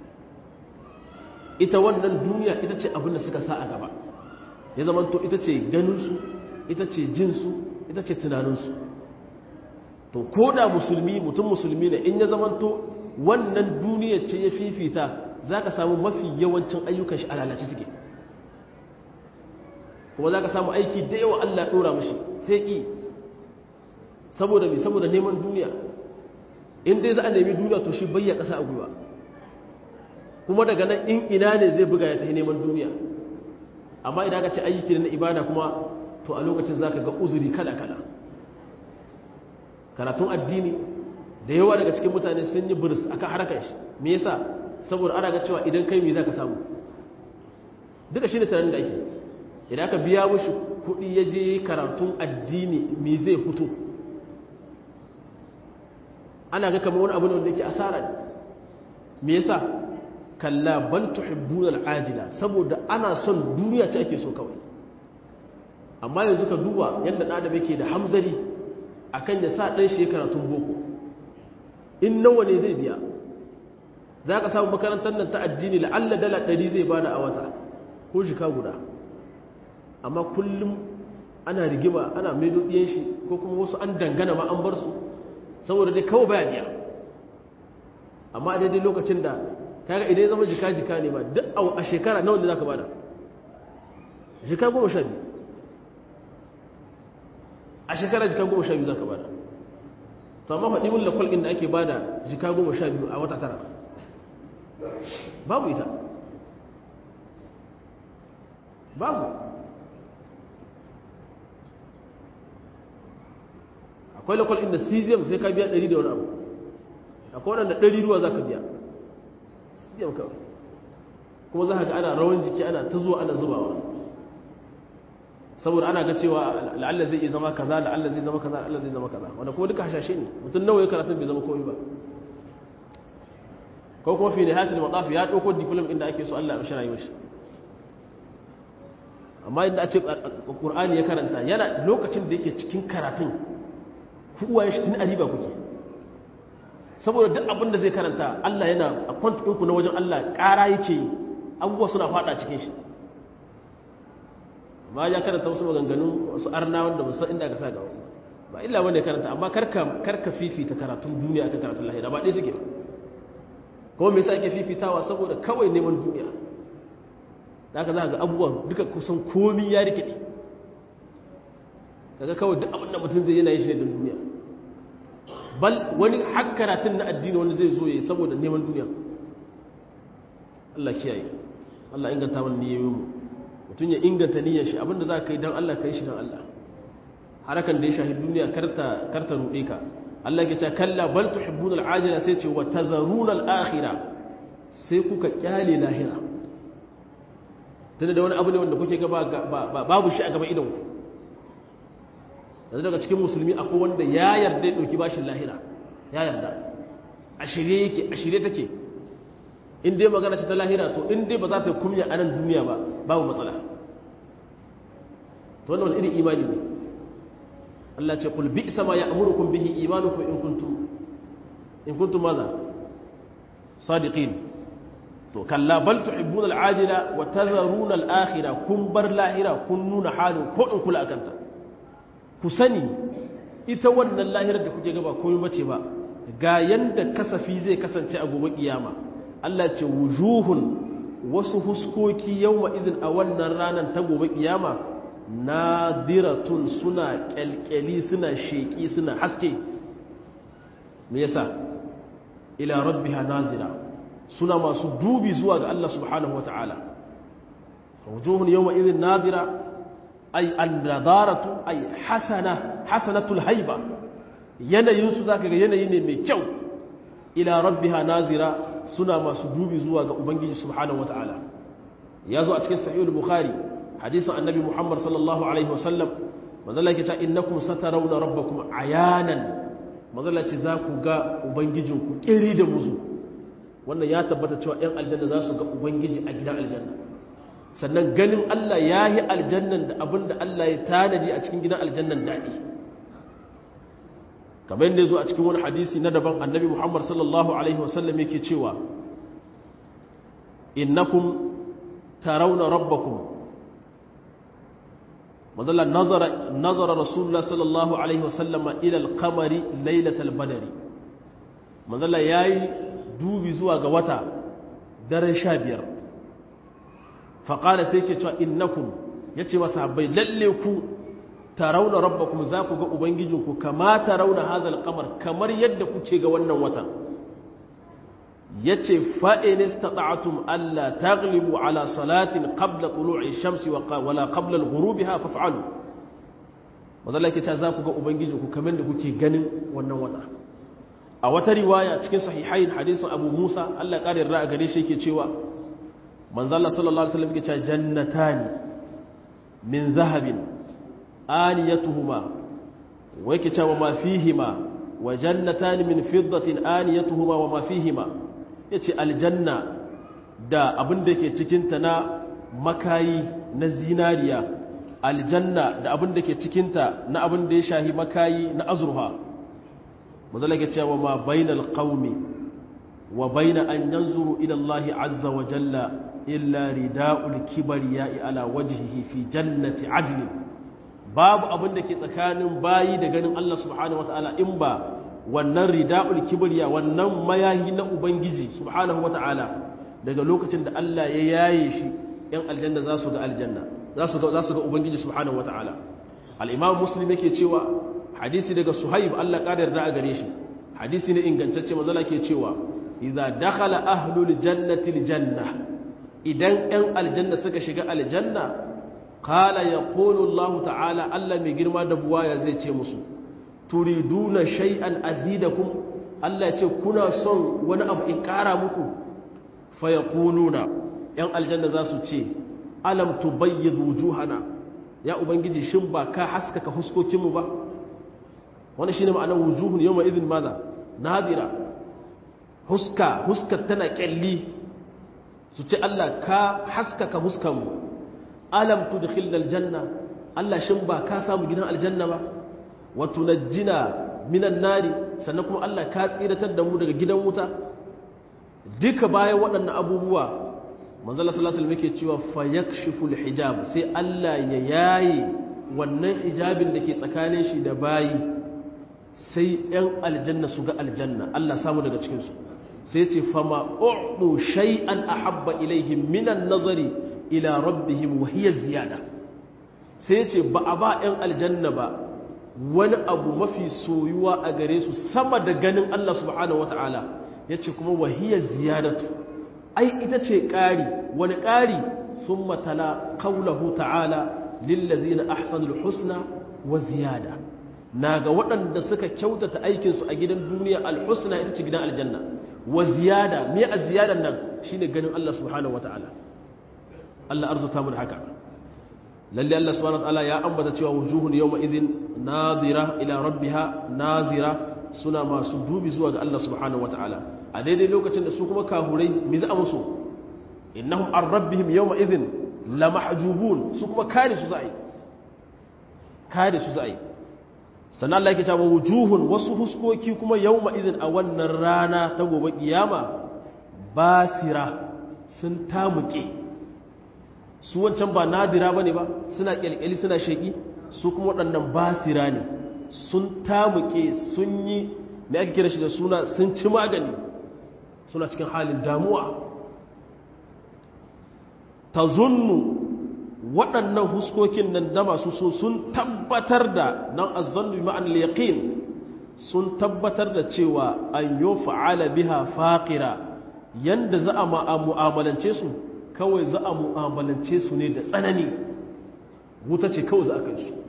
ita wannan duniya ita ce abin da suka sa a gaba ya zamanto ita ce ganinsu ita ce jinsu ita ce tunaninsu to ko da musulmi mutum musulmi ne in ya zamanto wannan duniya ce ya fifita za ka samu mafi yawancin ayyukan shi a lalace suke kuma za ka samu aiki da yawa Allah ɗora mashi sai ƙi saboda mai saboda neman duniya in dai za a nemi duniya to shi bayya ƙasa a gwiwa kuma daga nan in ina ne zai buga ya tafi neman duniya amma idan ka ce ayyuki na ibada kuma to a lokacin za ka ga uzuri kala-kala karatun addini da yawa daga cikin mutane sun yi buris akan harkar shi me yasa saboda ana ga cewa idan kai me za ka samu duka shi ne tunanin da ake idan aka biya mushi kuɗi ya je karatun addini me zai fito ana ga kamar wani abu ne wanda yake asara ne me yasa kalla bal tuhibbuna al'ajila saboda ana son duniya ce ake so kawai amma yanzu ka duba yadda ɗan adam yake da hamzari akan ya sa ɗan shi karatun boko in nawa ne zai biya za ka samu makarantar nan ta addini la'alla dala ɗari zai bada a wata ko shika guda amma kullum ana rigima ana maido ɗiyan shi ko kuma wasu an dangana ma an bar su saboda dai kawai baya biya amma a daidai lokacin da kaga idan ya zama jika-jika ne ba duk a shekara nawa ne za ka bada jika goma sha biyu a shekara jika goma sha biyu za ka bada to amma faɗi mun lakwal ɗin da ake bada jika goma sha biyu a wata tara babu ita babu akwai lakwal inda cesium sai ka biya ɗari da wani abu akwai waɗanda ɗari ruwa za ka biya cesium kawai kuma za ka ga ana rawan jiki ana ta zuwa ana zubawa saboda ana ga cewa la'alla zai iya zama kaza la'alla zai zama kaza la'alla zai zama kaza wanda kuma duka hashashe ne mutum nawa ya karatun bai zama komai ba ko kuma fi nihayatul mataf ya dauko diploma inda ake so Allah ya mishi rayuwar shi amma inda a ce Qur'ani ya karanta yana lokacin da yake cikin karatun ku uwaye shi tun ariba kuke saboda duk abin da zai karanta Allah yana a kwantin ku na wajen Allah ƙara yake yi abubuwa suna fada cikin shi amma ya karanta wasu maganganu wasu arna wanda musan inda ka sa ga ba illa wanda ya karanta amma karka karka fifita karatun duniya akan karatun lahira ba dai suke kuma me yasa ake fifitawa saboda kawai neman duniya da haka za ga abubuwan duka kusan komi ya rikide kaga kawai duk abin da mutum zai yana yin shi ne don duniya bal wani hakkaratun na addini wani zai zo ya yi saboda neman duniya Allah kiyaye Allah inganta mana niyoyin mu mutum ya inganta niyyar shi abinda za ka yi don Allah ka yi shi don Allah harakan da ya shahi duniya karta karta ruɗe ka Allah ke ce kalla bal tuhibbuna al-ajila sai ce wa tadharuna al-akhirah sai kuka kyale lahira tunda da wani abu ne wanda kuke ga babu shi a gaba idan ku yanzu daga cikin musulmi akwai wanda ya yarda ya ɗauki bashin lahira ya yarda a shirye yake a shirye take in dai magana ce ta lahira to in dai ba za ta kumya a nan duniya ba babu matsala to wannan wani irin imani ne Allah ce kul bi sama ya amurukum bihi imanukum in kuntum in kuntum maza sadiqin to kalla bal tuhibbuna al-ajila wa tadharuna al-akhirah kun bar lahira kun nuna halin ko in kula akanta ku sani ita wannan lahirar da kuke gaba komai bace ba ga yanda kasafi zai kasance a gobe kiyama Allah ce wujuhun wasu huskoki yawma izin a wannan ranar ta gobe kiyama nadiratun suna kyalkyali suna sheki suna haske me yasa ila rabbiha nazira suna masu dubi zuwa ga Allah subhanahu wataala wujuhun yawma izin nadira ay an-nadaratu ay hasana hasanatul haiba yanayin su zaka ga yanayi ne mai kyau ila rabbiha nazira suna masu dubi zuwa ga ubangiji subhanahu wataala yazo a cikin sahih al-bukhari hadisin annabi muhammad sallallahu alaihi wasallam manzala yake cewa innakum satarawna rabbakum ayanan manzala ce za ku ga ubangijinku kiri da muzu wannan ya tabbata cewa ɗan aljanna za su ga ubangiji a gidan aljanna sannan ganin Allah ya yi aljannan da abin da Allah ya tanadi a cikin gidan aljannan daɗi kamar yadda zo a cikin wani hadisi na daban annabi muhammad sallallahu alaihi wasallam yake cewa innakum tarawna rabbakum mazalla nazara nazara rasulullah sallallahu alaihi wasallama ila al-qamari lailatal badri mazalla yayi dubi zuwa ga wata daren 15 fa qala sai ke cewa innakum yace wa sahabbai lalle ku tarawna rabbakum za ku ga ubangijinku kama tarawna hadha al-qamar kamar yadda kuke ga wannan watan yace fa'in istata'tum alla taghlibu ala salatin qabla tulu'i shamsi wala qabla al-ghurubiha faf'alu mazalla yake ta za ku ga ubangiji ku kamar da kuke ganin wannan wata a wata riwaya cikin sahihain hadisin Abu Musa Allah ya kare ra'a gare shi yake cewa manzo Allah sallallahu alaihi wasallam yake cewa jannatani min zahabin aniyatuhuma wa yake cewa ma fihima wa jannatani min fiddatin aniyatuhuma wa ma fihima ya ce aljanna da abin da ke cikinta na makayi na zinariya aljanna da abin da ke cikinta na abin da ya shahi makayi na azurha mazala ke cewa ma bainal qaumi wa baina an yanzuru ila Allah azza wa jalla illa rida'ul kibriya'i ala wajhihi fi jannati adn babu abin da ke tsakanin bayi da ganin Allah subhanahu wataala in ba wannan rida'ul kibriya wannan mayahi na ubangiji subhanahu wata'ala daga lokacin da Allah ya yaye shi yan aljanna za su ga aljanna za su ga za su ga ubangiji subhanahu wata'ala al-imam muslim yake cewa hadisi daga suhaib Allah ƙadar da a gare shi hadisi ne ingantacce mazala ke cewa idza dakhala ahlul jannati aljanna idan ɗan aljanna suka shiga aljanna qala yaqulu Allah ta'ala Allah mai girma da buwaya zai ce musu turiduna shay'an azidakum Allah ya ce kuna son wani abu in ƙara muku fa yaquluna ‘yan aljanna za su ce alam tubayyid wujuhana ya ubangiji shin ba ka haskaka huskokinmu ba wani shi ne ma'anar wujuhun yau ma izin maza nadira huska huskar tana kyalli su ce Allah ka haskaka huskanmu alam tudkhil aljanna Allah shin ba ka samu gidan aljanna ba wa tunajjina minan nari sannan kuma Allah ka tsiratar da mu daga gidan wuta duka bayan waɗannan abubuwa manzala sallallahu alaihi wasallam yake cewa fayakshifu alhijab sai Allah ya yaye wannan hijabin da ke tsakanin shi da bayi sai ɗan aljanna su ga aljanna Allah samu daga cikin su sai ce fama u'du shay'an ahabba ilaihim minan nazari ila rabbihim wa hiya ziyada sai ce ba a ba ɗan aljanna ba wani abu mafi soyuwa a gare su sama da ganin Allah subhanahu wataala yace kuma wa hiya ziyadatu ai ita ce ƙari wani ƙari sun matala kaulahu ta'ala lillazi na ahsanul husna wa ziyada na ga waɗanda suka kyautata aikinsu a gidan duniya alhusna ita ce gidan aljanna wa ziyada me a ziyadan nan shine ganin Allah subhanahu wata'ala Allah arzuta mun haka lalle Allah subhanahu wata'ala ya ambata cewa wujuhun yawma idhin nadira ila rabbiha nazira suna masu dubi zuwa ga Allah subhanahu wata'ala a daidai lokacin da su kuma kahurai mi za a musu innahum an rabbihim yawma idhin la mahjubun su kuma kare su za'i kare su za'i sannan Allah yake cewa wujuhun wasu huskoki kuma yawma idhin a wannan rana ta gobe kiyama basira sun tamuke su wancan ba nadira bane ba suna kyalkyali suna sheki su kuma waɗannan basira ne sun tamuke sun yi me ake kira shi da suna sun ci magani suna cikin halin damuwa ta zunnu waɗannan huskokin nan da masu so sun tabbatar da nan azzannu ma'an yaqin sun tabbatar da cewa an yi fa'ala biha faƙira yanda za a mu'amalance su kawai za a mu'amalance su ne da tsanani wuta ce kawai za a kai su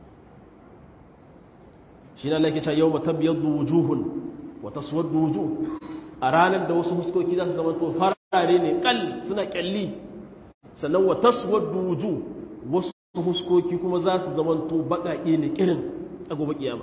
shi na laikita yau matabbiyar wujuhun wata suwar wujuh a ranar da wasu huskoki za su zama to farare ne kal suna kyalli sannan wa taswaddu wujuh wasu huskoki kuma za su zama to baƙaƙe ne kirin a gobe kiyama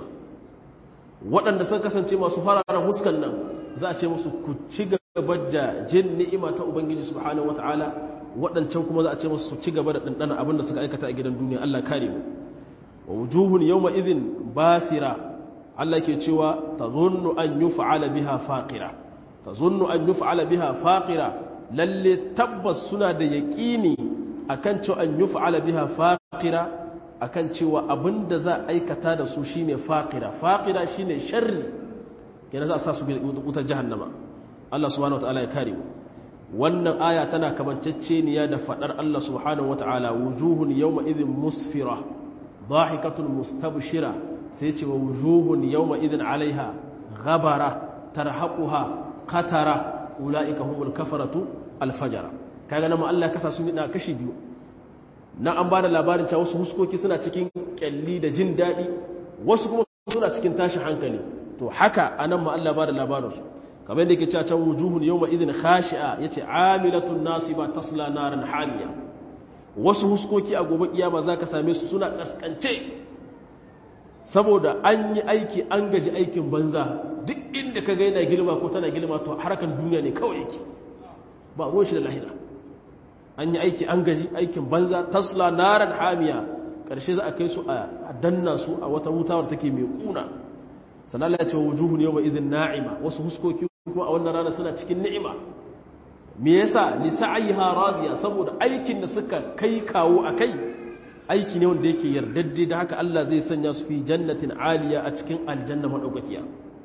waɗanda sun kasance masu fararen huskan nan za a ce musu ku ci gaba da jin ni'ima ta ubangiji subhanahu wataala waɗancan kuma za a ce musu su ci gaba da ɗanɗana abin da suka aikata a gidan duniya Allah kare mu wa wujuhun yawma idhin basira Allah ke cewa tazunnu an yuf'ala biha faqira tazunnu an yuf'ala biha faqira lalle tabbas suna da yaqini akan cewa an yuf'ala biha faqira akan cewa abinda za a aikata da su shine faqira faqira shine sharri kenan za a sa su wutar jahannama Allah subhanahu wataala ya kare mu wannan aya tana kamanceceniya da fadar Allah subhanahu wataala wujuhun yawma idhin musfira dhahikatun mustabshira sai ce wa wujuhun yawma idhin alaiha ghabara tarhaquha qatara ulaika humul kafaratu alfajara kaga nan Allah kasa su na kashi biyu na an bada labarin cewa wasu huskoki suna cikin kyalli da jin dadi wasu kuma suna cikin tashi hankali to haka anan ma Allah bada labarin su kamar yadda yake cewa can wujuhun yawma idhin khashi'a yace amilatun nasiba tasla naran hamiya wasu huskoki a gobe kiyama zaka same su suna kaskance saboda an yi aiki an gaji aikin banza duk inda ka gaina girma ko tana girma to harkar duniya ne kawai yake ba ruwan shi da lahira an yi aiki an gaji aikin banza tasla naran hamiya ƙarshe za a kai su a danna su a wata wutawar take mai kuna sannan ya ce wujuhun yawma idhin na'ima wasu huskoki kuma a wannan rana suna cikin ni'ima me yasa li sa'iha radiya saboda aikin da suka kai kawo akai aiki ne wanda yake yardadde da haka Allah zai sanya su fi jannatin aliya a cikin aljanna madaukakiya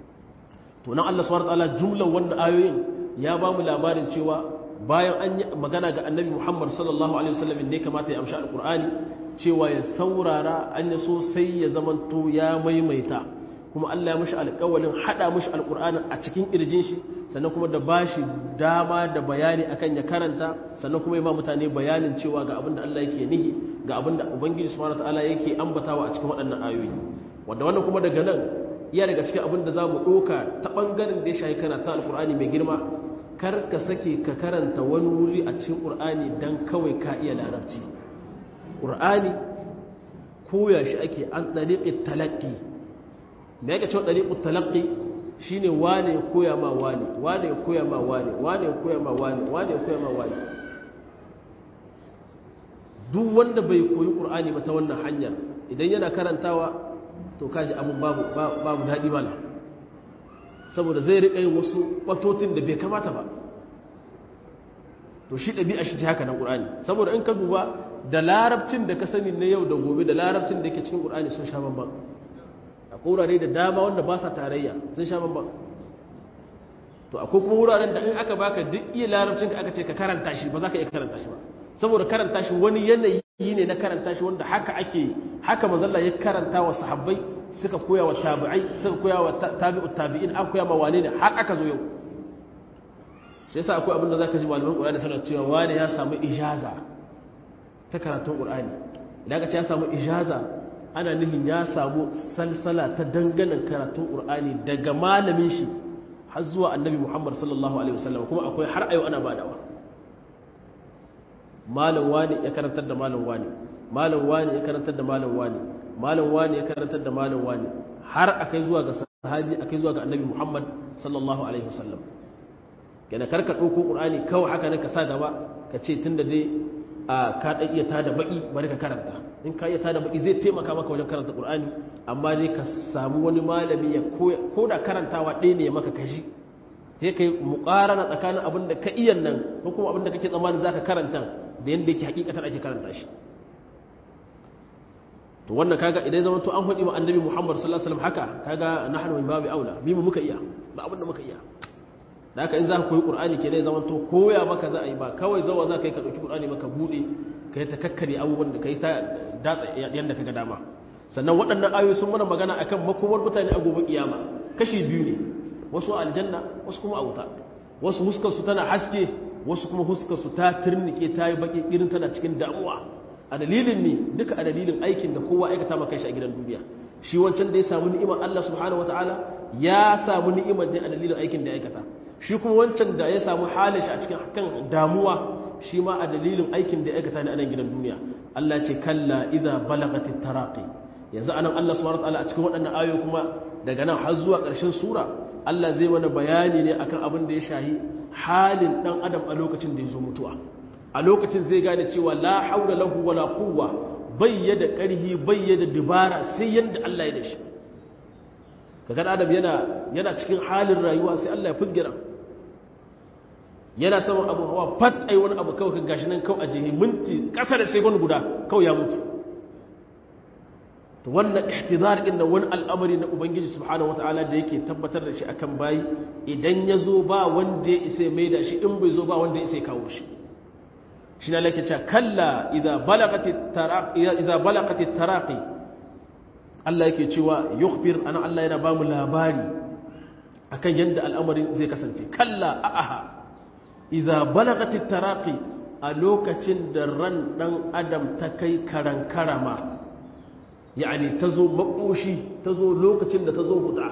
to nan Allah subhanahu wataala jumlan wannan ayoyin ya ba mu labarin cewa bayan an yi magana ga annabi Muhammad sallallahu alaihi wasallam ne kamata ya amshi alqur'ani cewa ya saurara an ya so sai ya zamanto ya maimaita kuma Allah ya mishi alƙawalin hada mishi alƙur'anin a cikin ƙirjin shi sannan kuma da bashi dama da bayani akan ya karanta sannan kuma ya ba mutane bayanin cewa ga abin da Allah yake nihi ga abin da Ubangiji subhanahu wataala yake ambatawa a cikin waɗannan ayoyi wanda wannan kuma daga nan iya daga cikin abin da zamu ɗauka ta ɓangaren da ya shahi kana ta alƙur'ani mai girma kar ka sake ka karanta wani wuri a cikin ƙur'ani dan kawai ka iya larabci ƙur'ani koya shi ake an ɗariƙi talaƙi da yake cewa ɗariƙi talaƙi shi ne wane ya koya ma wane wane ya koya ma wane wane ya koya ma wane wane ya koya ma wane duk wanda bai koyi ƙur'ani ba ta wannan hanyar idan yana karantawa to kaji abin babu babu daɗi mala saboda zai riƙa yin wasu ɓatotin da bai kamata ba to shi ɗabi'a shi ce haka nan ƙur'ani saboda in ka duba da larabcin da ka sani na yau da gobe da larabcin da ke cikin ƙur'ani sun sha bambam akwai wurare da dama wanda ba sa tarayya sun sha bambam to akwai kuma wuraren da in aka baka duk iya larabcin ka aka ce ka karanta shi ba za ka iya karanta shi ba saboda karanta shi wani yanayi ne na karanta shi wanda haka ake haka mazalla ya karanta wa sahabbai suka koya wa tabi'ai suka koya wa tabi'u tabi'in an koya ma wane ne har aka zo yau shi yasa akwai abin da zaka ji malaman Qur'ani suna cewa wani ya samu ijaza ta karatun Qur'ani idan ka ce ya samu ijaza ana nufin ya samu salsala ta danganan karatun Qur'ani daga malamin shi har zuwa Annabi Muhammad sallallahu alaihi wasallam kuma akwai har ayo ana badawa malam wani ya karantar da malam wani malam wani ya karantar da malam wani malam wani ya karantar da malam wani har akai zuwa ga sahabi akai zuwa ga Annabi Muhammad sallallahu alaihi wasallam kenan karka ɗauko ƙur'ani kawai haka ne ka sa gaba ka ce tun da dai a ka ɗan iya tada baƙi bari ka karanta in ka iya tada baƙi zai taimaka maka wajen karanta ƙur'ani amma dai ka samu wani malami ya koya ko da karantawa ɗaya ne ya maka kashi sai ka yi muƙarana tsakanin abin da ka iya nan ko kuma abin da kake tsammanin za ka karanta da yadda yake hakikatar ake karanta shi to wannan kaga idan zama to an faɗi ma annabi muhammad sallallahu alaihi wasallam haka kaga nahnu min babi aula mi mu muka iya ba abin da muka iya da haka in za ka koyi ƙur'ani ke ne zama to koya maka za a yi ba kawai zawa za ka yi ka ɗauki ƙur'ani maka buɗe ka yi ta kakkare abubuwan da ka yi ta datsa yadda ka ga dama sannan waɗannan ayoyi sun mana magana akan makomar mutane a gobe kiyama kashi biyu ne wasu aljanna wasu kuma a wuta wasu huskar su tana haske wasu kuma huskar su ta turnike ta yi baki irin tana cikin damuwa a dalilin ne duka a dalilin aikin da kowa aikata maka shi a gidan duniya shi wancan da ya samu ni'imar Allah subhanahu wataala ya samu ni'imar da a dalilin aikin da ya aikata shi kuma wancan da ya samu halin shi a cikin kan damuwa shi ma a dalilin aikin da ya aikata ne a nan gidan duniya Allah ce kalla idza balagatit taraqi yanzu anan Allah subhanahu wataala a cikin waɗannan ayoyi kuma daga nan har zuwa ƙarshen sura Allah zai mana bayani ne akan abin da ya shahi halin dan adam a lokacin da ya zo mutuwa a lokacin zai gane cewa la haula lahu wala quwwa bayyada ƙarhi bayyada dubara sai yanda Allah ya da shi kaga adam yana yana cikin halin rayuwa sai Allah ya fusgira yana saman abu hawa fat ai wani abu kawai kan gashi nan kawai a jihi minti kasa da sekund guda kawai ya mutu to wannan ihtizar din nan wani al'amari na ubangiji subhanahu wataala da yake tabbatar da shi akan bayi idan ya zo ba wanda ya isa mai da shi in bai zo ba wanda ya isa kawo shi shi na lake cewa kalla idza balagatit taraqi idza balagatit taraqi Allah yake cewa yukhbir ana Allah yana bamu labari akan yadda al'amarin zai kasance kalla a'aha idza balagatit taraqi a lokacin da ran dan adam ta kai karan karama yani tazo makoshi tazo lokacin da tazo huda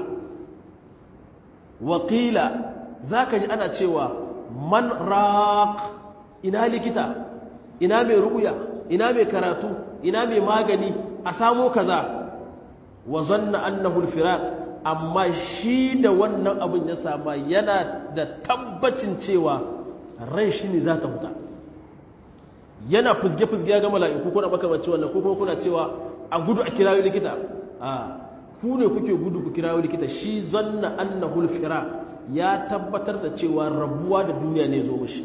waqila zaka ji ana cewa man raq ina likita ina mai ru'ya ina mai karatu ina mai magani a samo kaza wa zanna annahu al-firaq amma shi da wannan abin ya sama yana da tabbacin cewa ran shi ne za ta huta yana fuzge-fuzge ya ga mala'iku kuna makamanci wannan ko kuma kuna cewa a gudu a kirawo likita a ku ne kuke gudu ku kirawo likita shi zanna annahu al-firaq ya tabbatar da cewa rabuwa da duniya ne zo mishi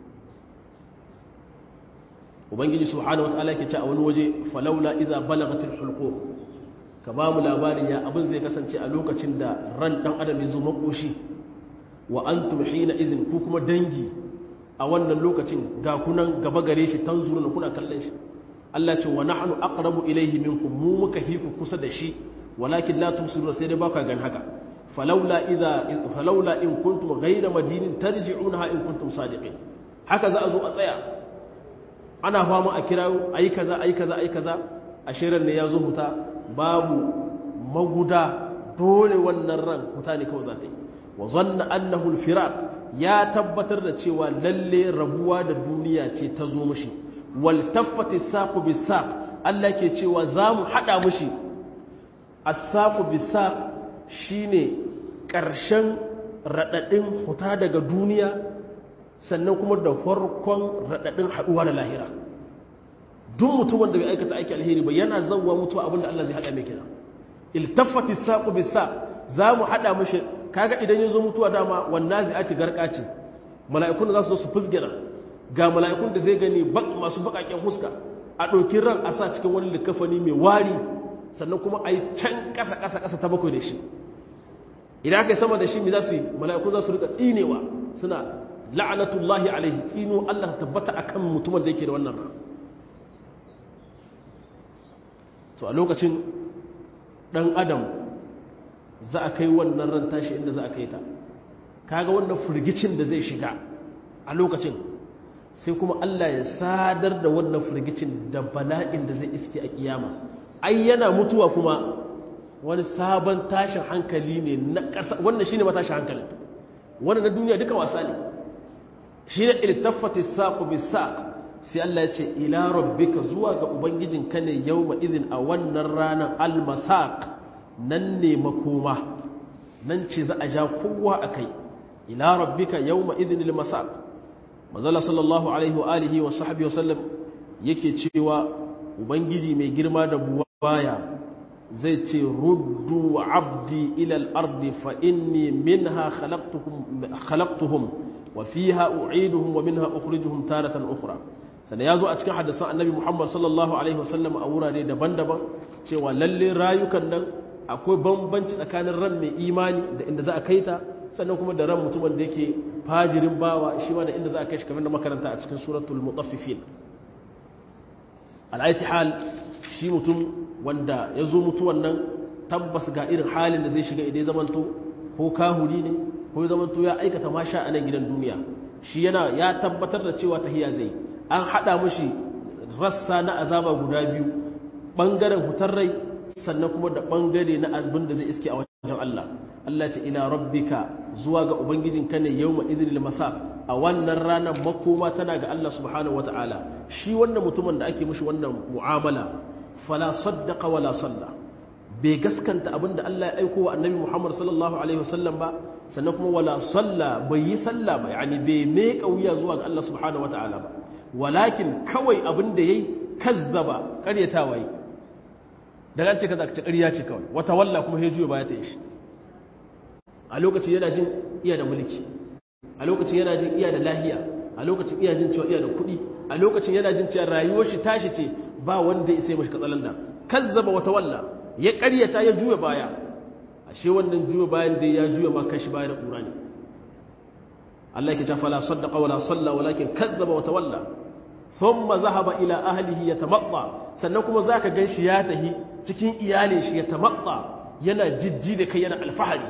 ubangiji subhanahu wataala yake ce a wani waje falaula idza balagatil hulqum ka ba mu labarin ya abin zai kasance a lokacin da ran dan adam ya zo makoshi wa antum hina izin ku kuma dangi a wannan lokacin ga kunan gaba gare shi tanzuruna kuna kallon shi Allah ce wa nahnu aqrabu ilayhi minkum mu muka hiku kusa da shi walakin la tumsiruna sai dai baka gan haka falawla idza falawla in kuntum ghayra madinin tarji'unaha in kuntum sadiqin haka za a zo a tsaya ana fama a kirawo ayi kaza ayi kaza ayi kaza a shirin ne ya zo huta babu maguda dole wannan ran huta ne kawai za ta yi wa zanna annahu al-firaq ya tabbatar da cewa lalle rabuwa da duniya ce ta zo mushi wal taffati saqu bisaq Allah ke cewa zamu hada mushi as-saqu bisaq shine karshen radadin huta daga duniya sannan kuma da farkon radadin haduwa da lahira duk mutumin da bai aikata aiki alheri ba yana zawwa mutuwa abinda Allah zai hada mai kina iltaffati saqu bisaq zamu hada mushi kaga idan ya zo mutuwa dama wannan zai ake garka ce mala'ikun za su zo su fusgira ga mala'ikun da zai gani masu bakaken huska a ɗauki ran a sa cikin wani likafani mai wari sannan kuma a yi can ƙasa ƙasa ƙasa ta bakwai da shi idan aka yi sama da shi mai za su yi mala'ikun za su rika tsinewa suna la'anatullahi alaihi tsino allah tabbata akan mutumin da yake da wannan ran to a lokacin ɗan adam za a kai wannan ran tashi inda za a kai ta kaga wannan firgicin da zai shiga a lokacin sai kuma Allah ya sadar da wannan firgicin da bala'in da zai iske a kiyama ai yana mutuwa kuma wani sabon tashin hankali ne na ƙasa wannan shine matashin hankali wannan na duniya duka wasa ne shine iltaffati saqu bisaq sai Allah ya ce ila rabbika zuwa ga ubangijinka ne yawma idin a wannan ranar almasaq nan ne makoma nan ce za a ja kowa a kai ila rabbika yawma idhinil masaq mazala sallallahu alaihi wa alihi wa sahbihi wasallam yake cewa ubangiji mai girma da buwaya zai ce ruddu abdi ila al-ardi fa inni minha khalaqtuhum khalaqtuhum wa fiha u'iduhum wa minha ukhrijuhum taratan ukhra sannan yazo a cikin hadisan annabi Muhammad sallallahu alaihi wasallam a wurare daban-daban cewa lalle rayukan nan akwai bambanci tsakanin ran mai imani da inda za a kai ta sannan kuma da ran mutumin da yake fajirin bawa shi ma da inda za a kai shi kamar da makaranta a cikin suratul mutaffifin al'aiti hal shi mutum wanda ya zo mutuwan nan tabbas ga irin halin da zai shiga idan ya zamanto ko kahuri ne ko ya zamanto ya aikata masha a nan gidan duniya shi yana ya tabbatar da cewa tahiya zai an haɗa mashi rassa na azaba guda biyu ɓangaren hutar rai sannan kuma da ɓangare na azbin da zai iske a wajen Allah Allah ce ila rabbika zuwa ga ubangijinka ne yawma idril masa a wannan ranar makoma tana ga Allah subhanahu wataala shi wannan mutumin da ake mishi wannan mu'amala fala saddaqa wala salla bai gaskanta abinda Allah ya aiko wa annabi Muhammad sallallahu alaihi wasallam ba sannan kuma wala salla bai yi salla ba yani bai me kauya zuwa ga Allah subhanahu wataala ba walakin kawai abinda yayi kazzaba karyatawa yi daga an ce kaza ka ce ƙarya ce kawai wata walla kuma ya juya baya ta yi shi a lokacin yana jin iya da mulki a lokacin yana jin iya da lahiya a lokacin iya jin cewa iya da kuɗi a lokacin yana jin cewa rayuwar shi tashi ce ba wanda ya sai mashi katsalan da kazzaba wata walla ya ƙaryata ya juya baya ashe wannan juya bayan da ya juya ma kashi baya da ƙura ne Allah yake cewa fala saddaqa wala salla walakin kazzaba wata walla thumma zahaba ila ahlihi yatamatta sannan kuma zaka ganshi ya tahi cikin iyalin shi yatamatta yana jijji da kai yana alfahari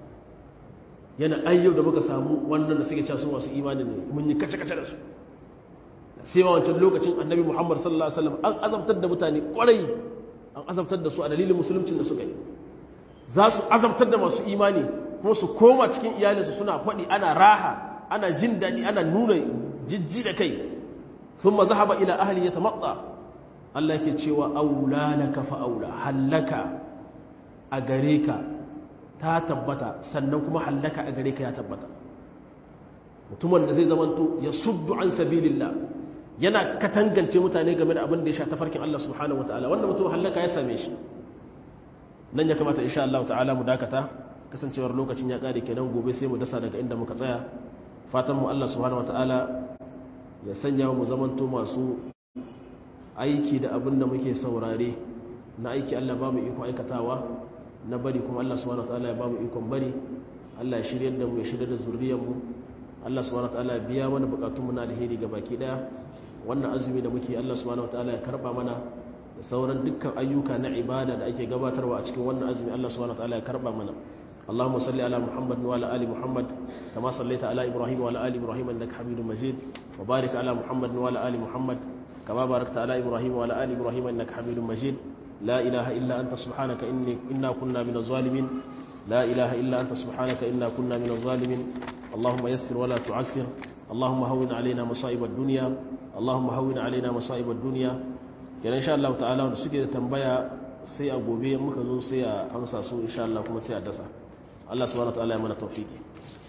yana ayyau da muka samu wannan da suke cewa su masu imani ne mun yi kace kace da su sai ma wancan lokacin annabi Muhammad sallallahu alaihi wasallam an azabtar da mutane kwarai an azabtar da su a dalilin musuluncin da suka yi za su azabtar da masu imani kuma su koma cikin iyalinsu suna faɗi ana raha ana jin daɗi ana nuna jijji da kai sun ma zahaba ila ahli ya tamatsa Allah ke cewa aula laka fa aula hallaka a gare ka ta tabbata sannan kuma hallaka a gare ka ya tabbata mutumin da zai zamanto ya suddu an sabilillah yana katangance mutane game da abin da ya sha tafarkin Allah subhanahu wataala wannan mutum hallaka ya same shi nan ya kamata insha Allah ta'ala mu dakata kasancewar lokacin ya kare kenan gobe sai mu dasa daga inda muka tsaya fatan mu Allah subhanahu wataala ya sanya mu zamanto masu aiki da abin da muke saurare na aiki Allah ba mu iko aikatawa na bari kuma Allah subhanahu wataala ya ba mu ikon bari Allah ya shiryar da mu ya shiryar da zuriyar mu Allah subhanahu wataala ya biya mana bukatun mu na alheri ga baki daya wannan azumi da muke Allah subhanahu wataala ya karba mana da sauran dukkan ayyuka na ibada da ake gabatarwa a cikin wannan azumi Allah subhanahu wataala ya karba mana اللهم صل على محمد وعلى ال محمد كما صليت على ابراهيم وعلى ال ابراهيم انك حميد مجيد وبارك على محمد وعلى ال محمد كما باركت على ابراهيم وعلى ال ابراهيم انك حميد مجيد لا اله الا انت سبحانك اني انا كنا من الظالمين لا اله الا انت سبحانك انا كنا من الظالمين اللهم يسر ولا تعسر اللهم هون علينا مصائب الدنيا اللهم هون علينا مصائب الدنيا kenan insha Allah ta'ala wanda suke da tambaya sai a gobe muka zo sai a amsa su insha Allah kuma sai a dasa Allah subhanahu wa ta'ala ya mana tawfiki